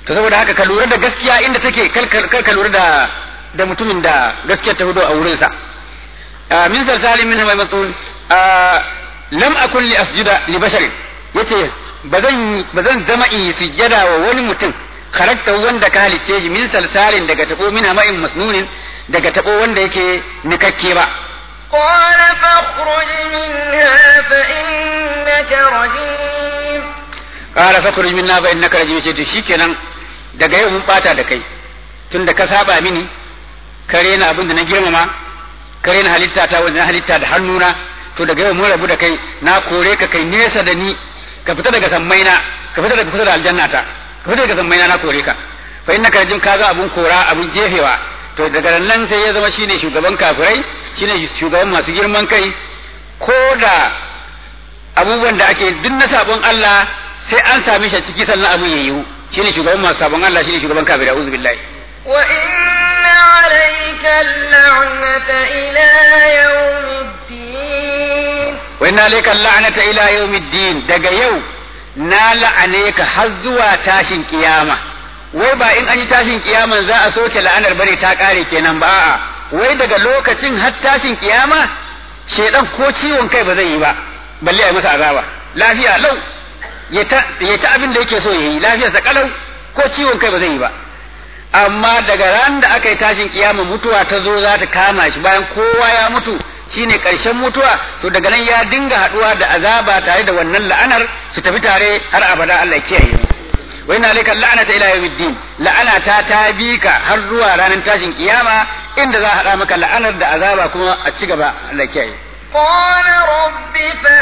to saboda haka ka lura da gaskiya inda take kar ka lura da da mutumin da gaskiyar ta hudu a wurinsa min salsalin min hamai matsun lam akun li asjuda li basharin yace bazan bazan zama in sujjada wa wani mutum kharakta wanda ka halicce shi min salsalin daga tabo min hama'in masnunin daga tabo wanda yake nikakke ba قال فاخرج منها فإنك رجيم قال فاخرج منها فإنك رجيم ce to shikenan daga yau mun bata da kai tunda ka saba mini kare na abin da na girmama kare na halitta ta wanda na halitta da hannuna to daga yau mun rabu da kai na kore ka kai nesa da ni ka fita daga sammaina ka fita daga kusa da aljannata ka fita daga sammaina na kore ka fa innaka rajim ka ga abun kora abun jefewa to daga nan sai ya zama shine shugaban kafirai shine shugaban masu girman kai ko da abubuwan da ake duk na sabon Allah sai an same shi a ciki sannan abun ya yiwu shine shugaban masu sabon Allah shine shugaban kafirai a'udhu billahi وإن عليك اللعنة إلى يوم الدين wa inna alayka la'nata ila yawmiddin daga yau na la'ane ka har zuwa tashin kiyama wai ba in an yi tashin kiyaman za a soke la'anar bane ta kare kenan ba a'a wai daga lokacin har tashin kiyama shedan ko ciwon kai ba zai yi ba balle a yi masa azaba lafiya lau ya ta ya ta abin da yake so yayi lafiyarsa kalau ko ciwon kai ba zai yi ba amma daga ran da aka yi tashin kiyama mutuwa ta zo za ta kama shi bayan kowa ya mutu shine karshen mutuwa to daga nan ya dinga haduwa da azaba tare da wannan la'anar su tafi tare har abada Allah ya kiyaye mu wa inna alayka la'nata ila yawmiddin la'ana ta ta bi ka har zuwa ranar tashin kiyama inda za a hada maka la'anar da azaba kuma a ci gaba Allah ya kiyaye قال رب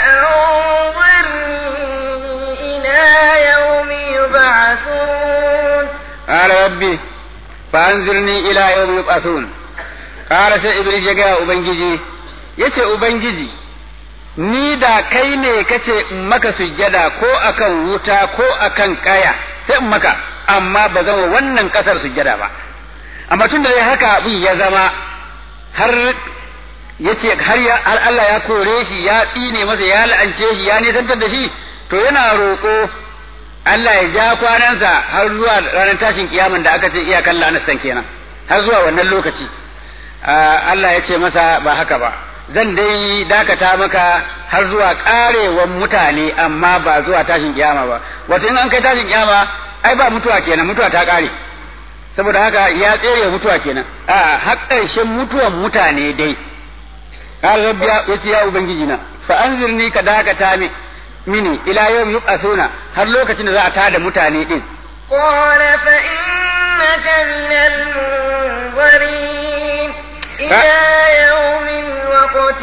فأنظرني إلى يوم يبعثون قال ربي فأنزلني إلى يوم يبعثون قال sai Iblis ya gaya Ubangiji yace Ubangiji ni da kai ne kace in maka sujjada ko akan wuta ko akan kaya sai in maka amma ba zama wannan kasar sujjada ba amma tun da haka abin ya zama har yace har ya har Allah ya kore shi ya tsine masa ya la'ance shi ya nisantar da shi to yana roƙo Allah ya ja kwanansa har zuwa ranar tashin kiyaman da aka ce iyakan la'anastan kenan har zuwa wannan lokaci Allah ya ce masa ba haka ba zan dai dakata maka har zuwa karewan mutane amma ba zuwa tashin kiyama ba wato in an kai tashin kiyama ai ba mutuwa kenan mutuwa ta kare saboda haka ya tsere mutuwa kenan a har ƙarshen mutuwan mutane dai قال رب يا يا ubangiji na fa anzirni ka dakata mi mini ila yawm yub'athuna har lokacin da za a tada mutane din قال فإنك من المنظرين إلى يوم الوقت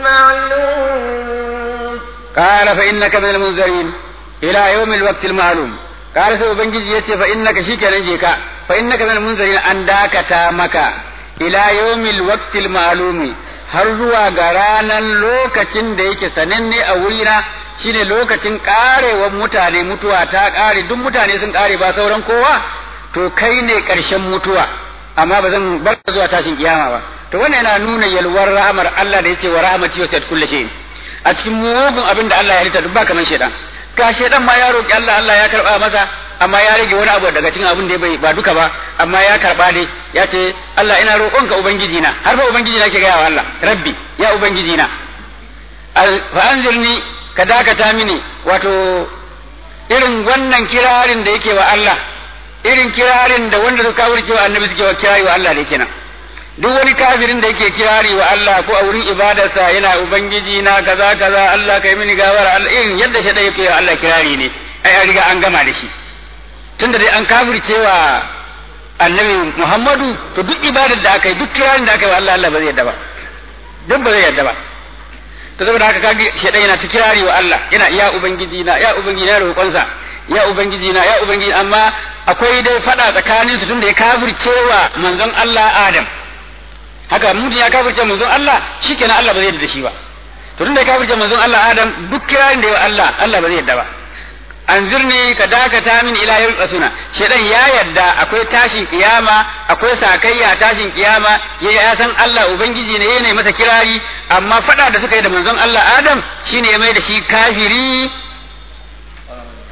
المعلوم قال فإنك من المنذرين إلى يوم الوقت المعلوم قال sai ubangiji yace fa innaka shikenan je ka fa innaka min munzirin an dakata maka ila yawmil waqtil ma'lumi har zuwa ga ranan lokacin da yake sananne a wurina shine lokacin karewar mutane mutuwa ta kare duk mutane sun kare ba sauran kowa to kai ne karshen mutuwa amma ba zan bar zuwa tashin kiyama ba to wannan yana nuna yalwar rahmar Allah da yake wa rahmati wa sat kulli shay a cikin mugun abin da Allah ya rita duk ba kaman shedan ga shedan ma ya roki Allah Allah ya karba masa amma ya rage wani abu daga cikin abin da bai ba duka ba amma ya karba dai ya ce Allah ina roƙonka ubangiji na har fa ubangiji na ke gaya wa Allah rabbi ya ubangiji na fa anzirni ka dakata mini wato irin wannan kirarin da yake wa Allah irin kirarin da wanda suka kawurce wa annabi suke wa kirari wa Allah da yake nan duk wani kafirin da yake kirari wa Allah ko a wurin ibadarsa yana ubangiji na kaza kaza Allah kai mini gawara Allah irin yadda shi da yake wa Allah kirari ne ai an riga an gama da shi tunda dai an kafirce wa annabi Muhammadu to duk ibadar da aka yi duk kirarin da aka yi wa Allah Allah ba zai yadda ba duk ba zai yadda ba to saboda haka kage shedan yana ta kirari wa Allah yana ya ubangiji na ya ubangiji na roƙonsa ya ubangiji na ya ubangiji amma akwai dai fada tsakanin su tunda ya kafircewa manzon Allah Adam haka mutum ya kafirce manzon Allah shikenan Allah ba zai yarda da shi ba to tunda ya kafirce manzon Allah Adam duk kirarin da ya Allah Allah ba zai yarda ba anzirni ka dakata min ila yawm qasuna shedan ya yarda akwai tashin kiyama akwai sakayya tashin kiyama ya san Allah ubangiji ne yana masa kirari amma fada da suka yi da manzon Allah Adam shine ya mai da shi kafiri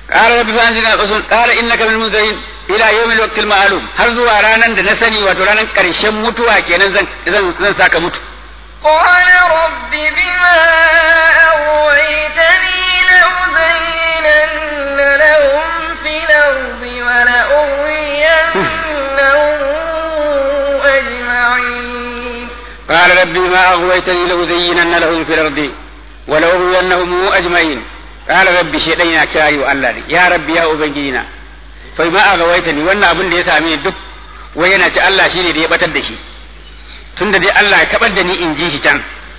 qala rabbi fanzina qasun qala innaka min munzirin ila yawmil waqtil ma'lum har zuwa ranan da na sani wato ranan karshen mutuwa kenan zan zan zan saka mutu قال رب بما أغويتني لأزينن لهم في الأرض ولأغوينهم أجمعين قال ربي ما أغويتني لأزينن لهم في الأرض ولأغوينهم أجمعين قال ربي شيئا كاي الله يا ربي يا أبنجينا فما أغويتني وانا أبن دي سامي دك وينا ce Allah shine da ya batar da shi tunda dai Allah ya kabar da ni in ji shi can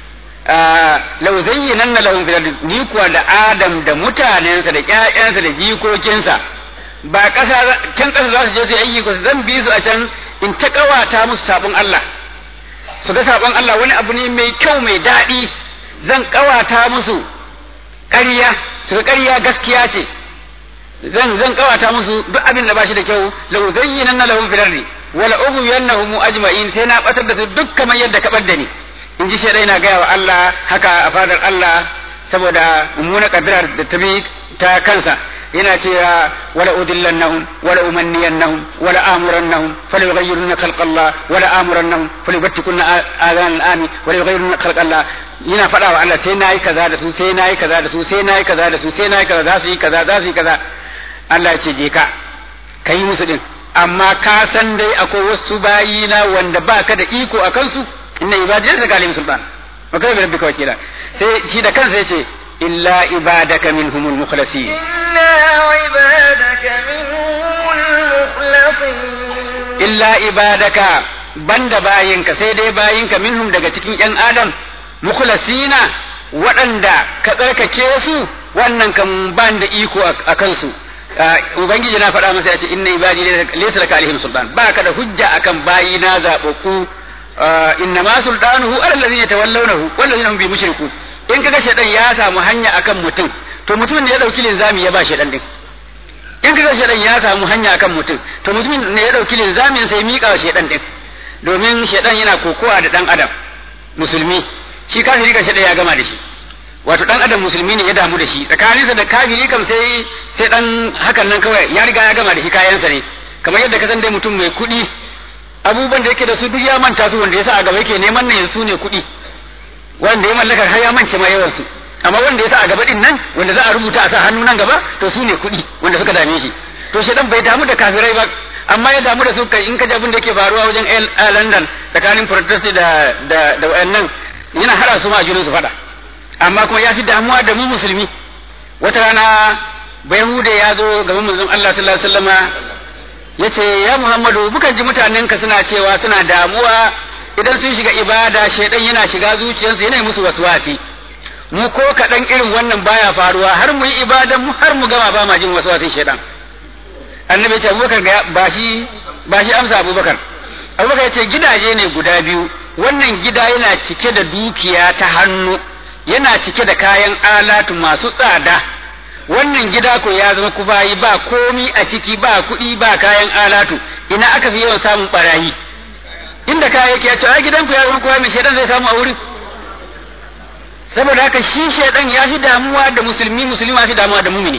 lau zayyinanna lahum fil ardi ni kuwa da Adam da mutanensa da ƴaƴansa da jikokinsa ba ƙasa can ƙasa za su je su yi aiki ko zan bi su a can in ta ƙawata musu sabon Allah su ga sabon Allah wani abu ne mai kyau mai daɗi zan ƙawata musu ƙarya su ga ƙarya gaskiya ce zan zan ƙawata musu duk abin da ba shi da kyau lau zayyinanna lahum fil ardi wala ughwiyannahum ajma'in sai na batar da su duk kamar yadda ka bar da ni in ji shaidai na gaya wa Allah haka a fadar Allah saboda mummuna kaddarar da ta bi ta kansa yana cewa wala udillannahum wala umanniyannahum wala amurannahum fala yughayyirunna khalqa Allah wala amurannahum fala yubtikunna adhan al-ami wala yughayyirunna khalqa Allah yana faɗa wa Allah sai nayi kaza da su sai nayi kaza da su sai nayi kaza da su sai nayi kaza za su yi kaza za su yi kaza Allah ya ce je ka kai musu din amma ka san dai akwai wasu bayina wanda baka da iko a kansu inna ibadi laysa kalim sultan wa kai rabbika wakila sai shi da kansa yace illa ibadaka minhumul mukhlasin إلا عبادك منهم المخلصين illa ibadaka banda bayinka sai dai bayinka minhum daga cikin yan adam mukhlasina waɗanda ka tsarkake su wannan kan ban da iko a kansu ubangiji na faɗa masa ya ce inna ibadi laysa laka alaihim sultan ba ka da hujja akan bayina zababbu inna ma sultanuhu ala allazina yatawallawnahu wal ladina hum bi mushrikun in kaga shedan ya samu hanya akan mutum to mutumin da ya dauki linzami ya ba shedan din in kaga shedan ya samu hanya akan mutum to mutumin ne ya dauki linzamin sai mika wa shedan din domin shedan yana kokowa da dan adam musulmi shi kafiri ga shedan ya gama da shi wato dan adam musulmi ne ya damu da shi tsakaninsa da kafiri kam sai sai dan hakan nan kawai ya riga ya gama da shi kayansa ne kamar yadda ka san dai mutum mai kuɗi abubuwan da yake da su duk ya manta su wanda yasa a gaba yake neman nan su ne kuɗi wanda ya mallaka har ya mance ma yawan su amma wanda yasa a gaba din nan wanda za a rubuta a sa hannu nan gaba to su ne kuɗi wanda suka dame shi to shedan bai damu da kafirai ba amma ya damu da su kai in ka ji abin da yake faruwa wajen a London tsakanin protest da da da wayannan yana hada su ma junan su fada amma kuma ya fi damuwa da mu musulmi wata rana bayahude ya zo gaban manzon Allah sallallahu alaihi wasallama yace ya Muhammadu bukan ji mutanen ka suna cewa suna damuwa idan sun shiga ibada shaidan yana shiga zuciyarsu yana musu waswasi mu ko kaɗan irin wannan baya faruwa har mu yi ibadan mu har mu gama ba ma jin waswasin shaidan annabi ce abubakar ga ba shi ba shi amsa abubakar abubakar ya ce gidaje ne guda biyu wannan gida yana cike da dukiya ta hannu yana cike da kayan alatu masu tsada wannan gida ko ya zama kufayi ba komi a ciki ba kuɗi ba kayan alatu ina aka fi yawan samun barayi inda kaya yake ya ce a gidanku ya zama kuwa mai shaidan zai samu a wurin saboda haka shi shaidan ya fi damuwa da musulmi musulmi fi damuwa da mumini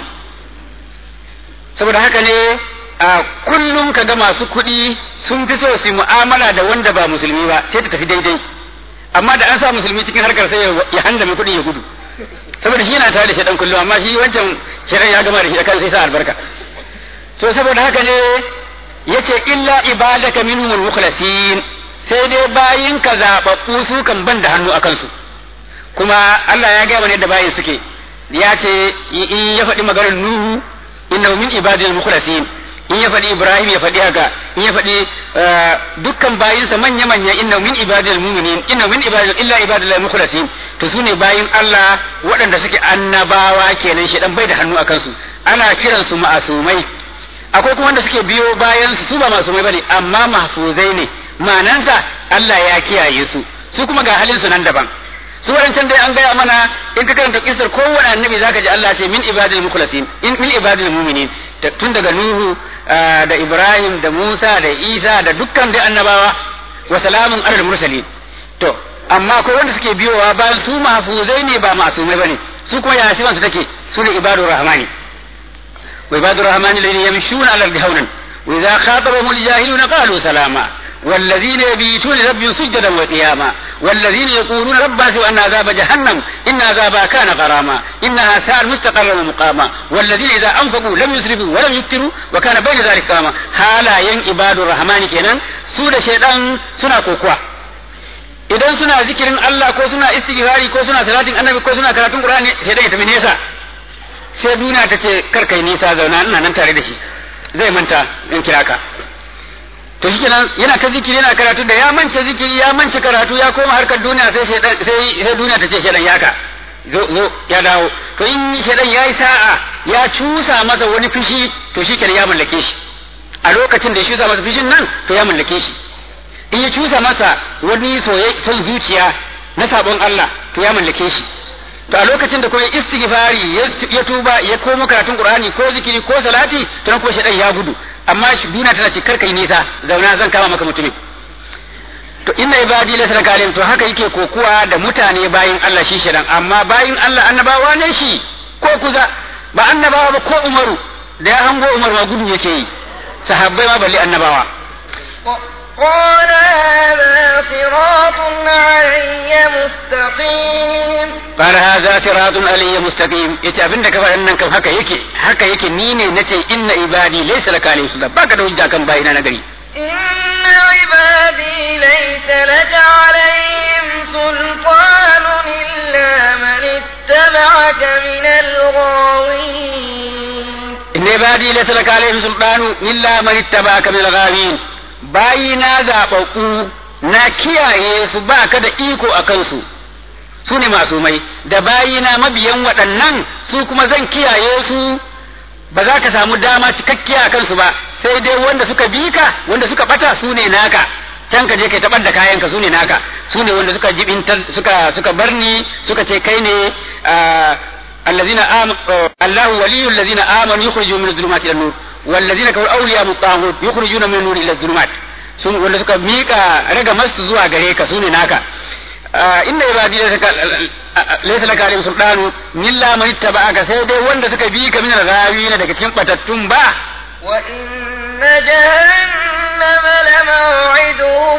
saboda haka ne a kullum ka ga masu kuɗi sun fi so su mu'amala da wanda ba musulmi ba sai ta tafi daidai amma da an sa musulmi cikin harkar sai ya handa mai kuɗi ya gudu saboda shi yana tare da shaɗan kullum amma shi wancan shaɗan ya gama da shi da kan sai sa albarka so saboda haka ne yace illa ibadaka minhumul mukhlasin sai dai bayin ka zababbu su kan ban da hannu akan su kuma Allah ya gaya mana yadda bayin suke ya ce in ya faɗi maganar Nuhu innahu min ibadil mukhlasin in ya faɗi Ibrahim ya faɗi haka in ya faɗi dukkan bayinsa manya manya innahu min ibadil mu'minin innahu min ibadil illa ibadil mukhlasin to sune bayin Allah waɗanda suke annabawa kenan shedan bai da hannu akan su ana kiransu ma'asumai akwai kuma wanda suke biyo bayan su su ba masu mai bane amma mahfuzai ne manansa Allah ya kiyaye su su kuma ga halin su nan daban su wadancan dai an gaya mana in ka karanta kisar kowane annabi zaka ji Allah ce min ibadil mukhlasin in min ibadil mu'minin tun daga Nuhu da Ibrahim da Musa da Isa da dukkan dai annabawa wa salamun alal mursalin to amma akwai wanda suke biyowa bayan su mahfuzai ne ba masumai bane su kuma ya sifansu take su ne ibadur rahmani wa ibadur rahmani alladhina yamshuna ala al-ardi hawnan wa idha khatabahum al-jahiluna qalu salama والذين يبيتون لربهم سجدا وقياما والذين يقولون ربنا سوى أن عذاب جهنم إن عذابها كان غراما إنها ساءت مستقرا ومقاما والذين إذا أنفقوا لم يسرفوا ولم يكتروا وكان بين ذلك قاما حالا ين عباد الرحمن كينان سورة شيطان سنة كوكوا idan suna zikirin Allah ko suna istighfari ko suna salatin annabi ko suna karatun Qur'ani sai dai tafi nesa sai duniya ta ce kar kai nisa zauna ina nan tare da shi zai manta in kira ka to shi kenan yana ta zikiri yana karatu da ya mance zikiri ya mance karatu ya koma harkar duniya sai sai sai duniya ta ce shedan yaka zo zo ya dawo to in shedan yayi sa'a ya cusa masa wani fushi to shi kenan ya mallake shi a lokacin da ya cusa masa fushin nan to ya mallake shi in ya cusa masa wani soyayya son zuciya na sabon Allah to ya mallake shi to a lokacin da kuma istighfari ya tuba ya komo karatun qur'ani ko zikiri ko salati to nan ko shedan ya gudu amma shi duniya tana ce karka yi nisa zauna zan kama maka mutumin to inna ibadi laysa kalim to haka yake kokuwa da mutane bayin Allah shi shedan amma bayin Allah annabawa ne shi ko kuza ba annabawa ba ko Umaru da ya hango Umar ma gudu yake yi sahabbai ma balle annabawa قال هذا صراط علي مستقيم قال هذا صراط علي مستقيم yace abin da ka faɗa nan kan haka yake haka yake ni ne nace inna ibadi laysa laka alayhi sultan baka da hujja kan bayina na gari إن عبادي ليس لك عليهم سلطان إلا من اتبعك من الغاوين inna ibadi laysa laka alayhim sultanu illa man ittaba'aka min al-ghawin bayina zababbu na kiyaye su baka da iko akan su su ne masumai da bayina mabiyan waɗannan su kuma zan kiyaye su ba za ka samu dama cikakkiya a kansu ba sai dai wanda suka bi ka wanda suka bata su ne naka can ka je kai tabar da kayan ka su ne naka su ne wanda suka jibintar suka suka barni suka ce kai ne allazina am Allahu waliyul ladzina amanu yukhrijuhum min adh-dhulumati ila nur wallazina kafaru awliya'u at-taghut yukhrijuna min an-nur ila adh-dhulumat sun wanda suka mika raga masu zuwa gare ka su ne naka inna ibadi laysa laka alayhim sultanu illa man ittaba'aka sai dai wanda suka bi ka min al-ghawin daga cikin batattun ba wa inna jahannama lamaw'iduhum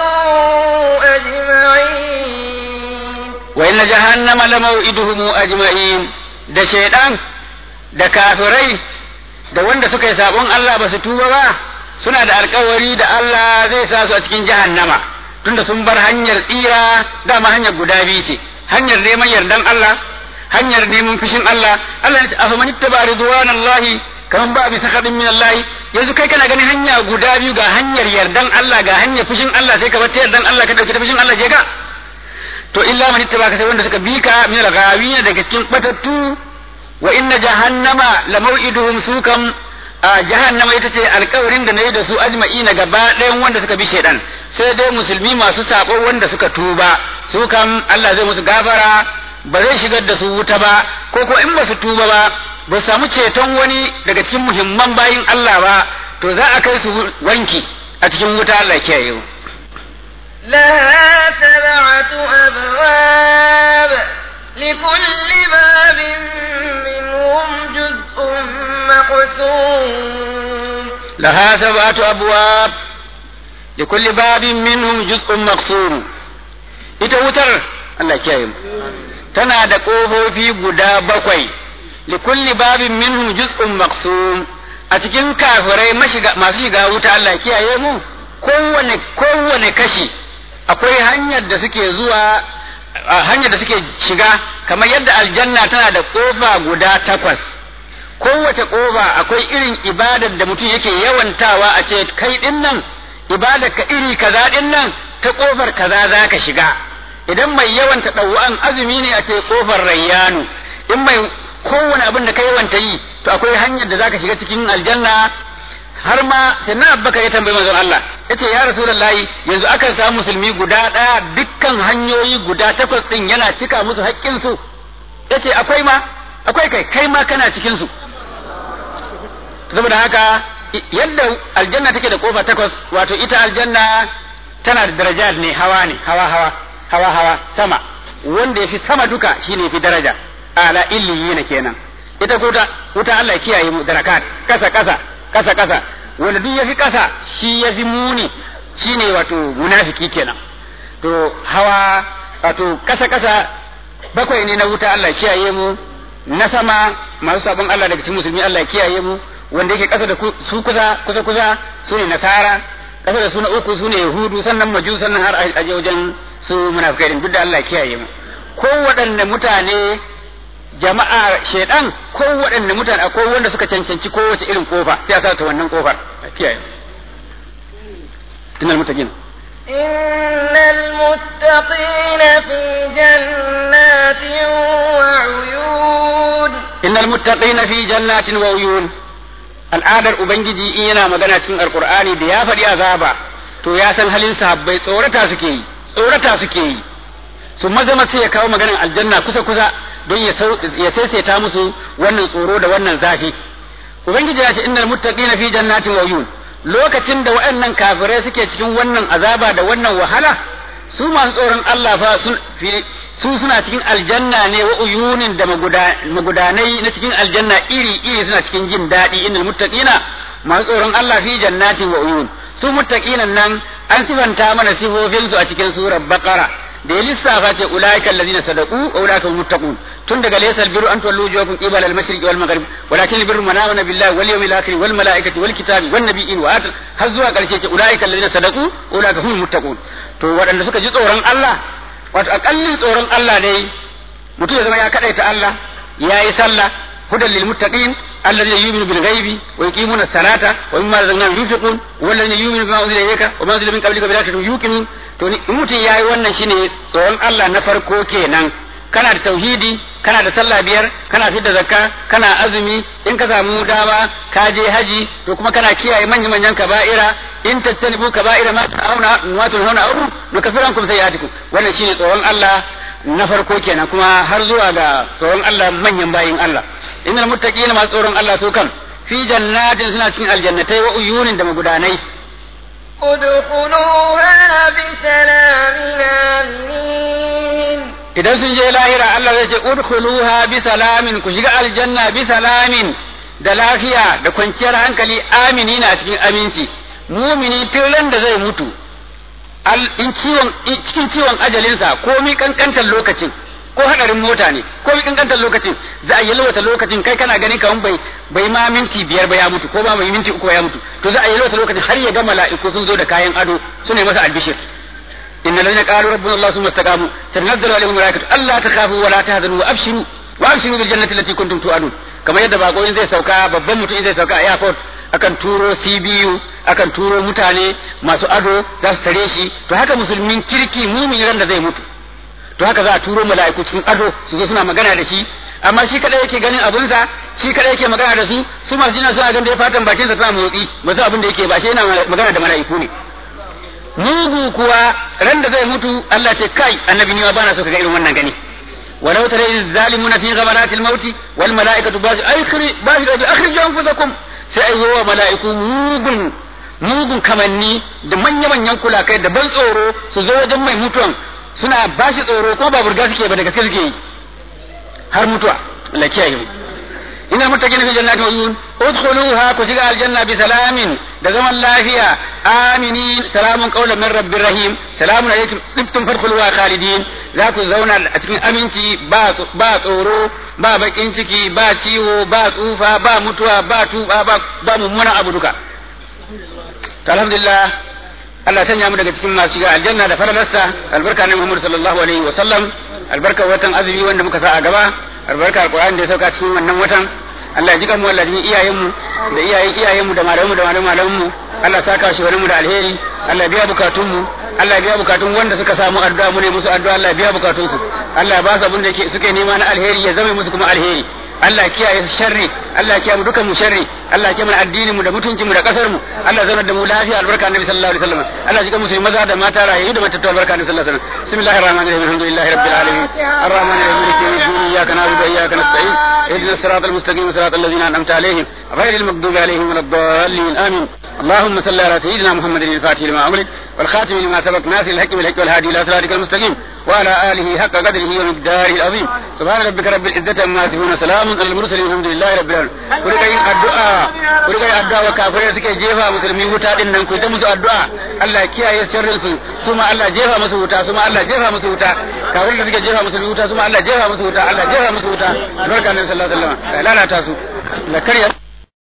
ajma'in wa inna jahannama lamaw'iduhum ajma'in da shaydan da kafirai da wanda suka yi sabon Allah ba su tuba ba suna da alkawari da Allah zai sa su a cikin jahannama tunda sun bar hanyar tsira dama hanyar guda biyu ce hanyar neman yardan Allah hanyar neman fushin Allah Allah ya ce afa man ittaba ridwanallahi kaman ba bi sakadin min Allah yanzu kai kana ganin hanya guda biyu ga hanyar yardan Allah ga hanyar fushin Allah sai ka bar ta yardan Allah ka dauki ta fushin Allah je ka to illa man ittaba ka sai wanda suka bi ka min al-ghawina daga cikin batattu wa inna jahannama la maw'iduhum sukam a jahannama ita ce alkawarin da na yi da su ajma'ina gaba ɗayan wanda suka bi shaidan sai dai musulmi masu sabo wanda suka tuba su kam Allah zai musu gafara ba zai shigar da su wuta ba ko ko in ba su tuba ba ba su samu ceton wani daga cikin muhimman bayin Allah ba to za a kai su wanki a cikin wuta Allah kiyaye mu لها سبعة أبواب لكل باب منهم جزء مقسوم لها سبعة أبواب لكل باب منهم جزء مقسوم ita wutar Allah kiyaye mu tana da ƙofofi guda bakwai li kulli babin minhum juz'un maqsum a cikin kafirai masu shiga wuta Allah kiyaye mu kowane kowane kashi akwai hanyar da suke zuwa hanyar da suke shiga kamar yadda aljanna tana da ƙofa guda takwas kowace ƙofa akwai irin ibadar da mutum yake yawantawa a ce kai din nan ibadar ka iri kaza din nan ta ƙofar kaza za ka shiga idan mai yawanta ɗau'an azumi ne a ce ƙofar rayyanu in mai kowane abin da ka yawanta yi to akwai hanyar da za ka shiga cikin aljanna har ma sai na abbaka ya tambayi manzon Allah yace ya rasulullahi yanzu akan samu musulmi guda ɗaya dukkan hanyoyi guda takwas din yana cika musu haƙƙin su yace akwai ma akwai kai kai ma kana cikin su saboda haka yadda aljanna take da kofa takwas wato ita aljanna tana da darajat ne hawa ne hawa hawa hawa hawa sama wanda yafi sama duka shine fi daraja ala illiyina kenan ita ko wuta Allah ya kiyaye mu darakat kasa kasa kasa kasa wanda duk yafi kasa shi yafi muni shine wato munafiki kenan to hawa wato kasa kasa bakwai ne na wuta Allah ya kiyaye mu na sama masu sabon Allah daga cikin musulmi Allah ya kiyaye mu wanda yake kasa da su kusa kusa kusa su ne nasara kasa da su na uku su ne yahudu sannan maju sannan har a wajen su munafikai din duk da Allah ya kiyaye mu ko waɗanne mutane jama'a shaidan ko waɗanne mutane akwai wanda suka cancanci kowace irin kofa sai a sa ta wannan kofar a kiyaye innal muttaqin إن المتقين في جنات وعيون إن المتقين في جنات وعيون al'adar ubangiji in yana magana cikin alkur'ani da ya faɗi azaba to ya san halin sahabbai tsorata suke yi tsorata suke yi su maza sai ya kawo maganar aljanna kusa kusa don ya saisaita musu wannan tsoro da wannan zafi ubangiji ya ce innal muttaqina fi jannatin wa uyun lokacin da waɗannan kafirai suke cikin wannan azaba da wannan wahala su masu tsoron Allah fa su suna cikin aljanna ne wa uyunin da magudanai na cikin aljanna iri iri suna cikin jin daɗi innal muttaqina masu tsoron Allah fi jannatin wa uyun su muttaqinan nan an sifanta mana sifofin su a cikin surar baqara da ya lissafa ce ulaika allazina sadaqu wa ulaika hum muttaqun tun daga laysal birru an tuwallu wujuhakum qibala al-mashriqi wal maghrib walakin al-birru man amana billahi wal yawmil akhir wal malaikati wal kitabi wan nabiyyin wa atal har zuwa karshe ce ulaika allazina sadaqu wa ulaika hum muttaqun to waɗanda suka ji tsoron Allah wato akallin tsoron Allah ne mutum ya zama ya kadaita Allah yayi sallah hudan lil muttaqin alladhina yu'minu bil ghaibi wa yuqimuna as-salata wa mimma razaqnahum yunfiqun walladhina yu'minu bima unzila ilayka wa ma unzila min qablika bil akhirati yuqinun to ni mutum yayi wannan shine tsoron Allah na farko kenan kana da tauhidi kana da sallah biyar kana fidda zakka kana azumi in ka samu dama ka je haji to kuma kana kiyaye manyan manyan kaba'ira in tattalibu kaba'ira ma ta'auna ma tunhauna anhu nukaffirankum sayi'atikum wannan shine tsoron Allah na farko kenan kuma har zuwa ga tsoron Allah manyan bayin Allah innal muttaqina masu tsoron Allah su kan fi jannatin suna cikin aljannatai wa uyunin da magudanai ادخلوها بسلام آمنين idan sun je lahira Allah zai ce udkhuluha bi salamin ku shiga aljanna bi salamin da lafiya da kwanciyar hankali amini na cikin aminci mumini tilan da zai mutu in ciwon cikin ciwon ajalinsa komi kankantar lokacin ko hadarin mota ne komi kankantar lokacin za a yalwata lokacin kai kana ganin kaman bai bai ma minti biyar ba ya mutu ko ba mai minti uku ba ya mutu to za a yalwata lokacin har ya ga mala'iku sun zo da kayan ado su ne masa albishir إن الذين قالوا ربنا الله ثم استقاموا تنزل عليهم الملائكة ألا تخافوا ولا تهزنوا وأبشروا وأبشروا بالجنة التي كنتم توعدون كما يدى باقو إن زي سوكا babban mutum in zai sauka a airport akan turo CBU akan turo mutane masu ado za su tare shi to haka musulmin kirki mumin ran da zai mutu to haka za a turo mala'iku cikin ado su zo suna magana da shi amma shi kadai yake ganin abunsa shi kadai yake magana da su su masu jina suna ganin da ya fatan bakin sa tana motsi ba su abin da yake ba shi yana magana da mala'iku ne mugu kuwa ran da zai mutu Allah ce kai annabi ni ma bana so kaga irin wannan gani walau tara iz zalimuna fi ghamaratil mauti wal malaikatu bazi akhri bazi da akhriju anfusakum sai ai wa malaiku mugun mugun kamanni da manya manyan kulakai da ban tsoro su zo wajen mai mutuwan suna bashi tsoro ko ba burga suke ba daga gaske suke yi har mutuwa Allah kiyaye mu إن المتقين في جنات وعيون ادخلوها كشجع الجنة بسلام دزم فيها آمنين سلام قولا من رب الرحيم سلام عليكم طبتم فادخلوها خالدين ذاك زونا أتكين أمينتي با با tsoro ba bakin ciki ba ciwo ba tsufa ba mutuwa ba tuba ba ba mummuna abu duka alhamdulillah Allah sanya mu daga cikin masu shiga aljanna da faralarsa albarka na Muhammad sallallahu alaihi wa sallam albarka watan azumi wanda muka sa a gaba albarka alqur'ani da ya sauka cikin wannan watan Allah ya jika mu Allah ya iyayen mu da iyayen iyayen mu da malaman mu da malaman mu Allah ya saka shi wani mu da alheri Allah ya biya bukatun mu Allah ya biya bukatun wanda suka samu addu'a mu ne musu addu'a Allah ya biya bukatun su Allah ya ba su abin da suke nema na alheri ya zama musu kuma alheri Allah ya kiyaye su sharri Allah ya kiyaye mu dukan mu sharri Allah ya kiyaye mu addinin mu da mutuncin mu da kasar mu Allah ya zauna da mu lafiya albarka annabi sallallahu alaihi wasallam Allah ya jika musu maza da mata rayu da matattu albarka annabi sallallahu alaihi wasallam بسم الله الرحمن الرحيم الحمد لله رب العالمين الرحمن الرحيم مالك يوم الدين اياك نعبد واياك نستعين اهدنا الصراط المستقيم صراط الذين انعمت عليهم غير المغضوب عليهم ولا الضالين امين اللهم صل على سيدنا محمد الفاتح لما امرك والخاتم لما سبق ناصر الحق بالحق والهادي الى صراطك المستقيم وعلى اله حق قدره ومقداره العظيم سبحان ربك رب العزه عما يصفون سلام على المرسلين الحمد لله رب العالمين كل كاين الدعاء كل كاين الدعاء وكافرين suke jefa musulmi wuta din nan ku ta musu addu'a Allah ya kiyaye sharrin su kuma Allah jefa musu wuta kuma Allah jefa musu wuta kafirin da suke jefa musulmi wuta kuma Allah jefa musu wuta Allah jefa musu wuta barka nan sallallahu alaihi wasallam lalata su la kariya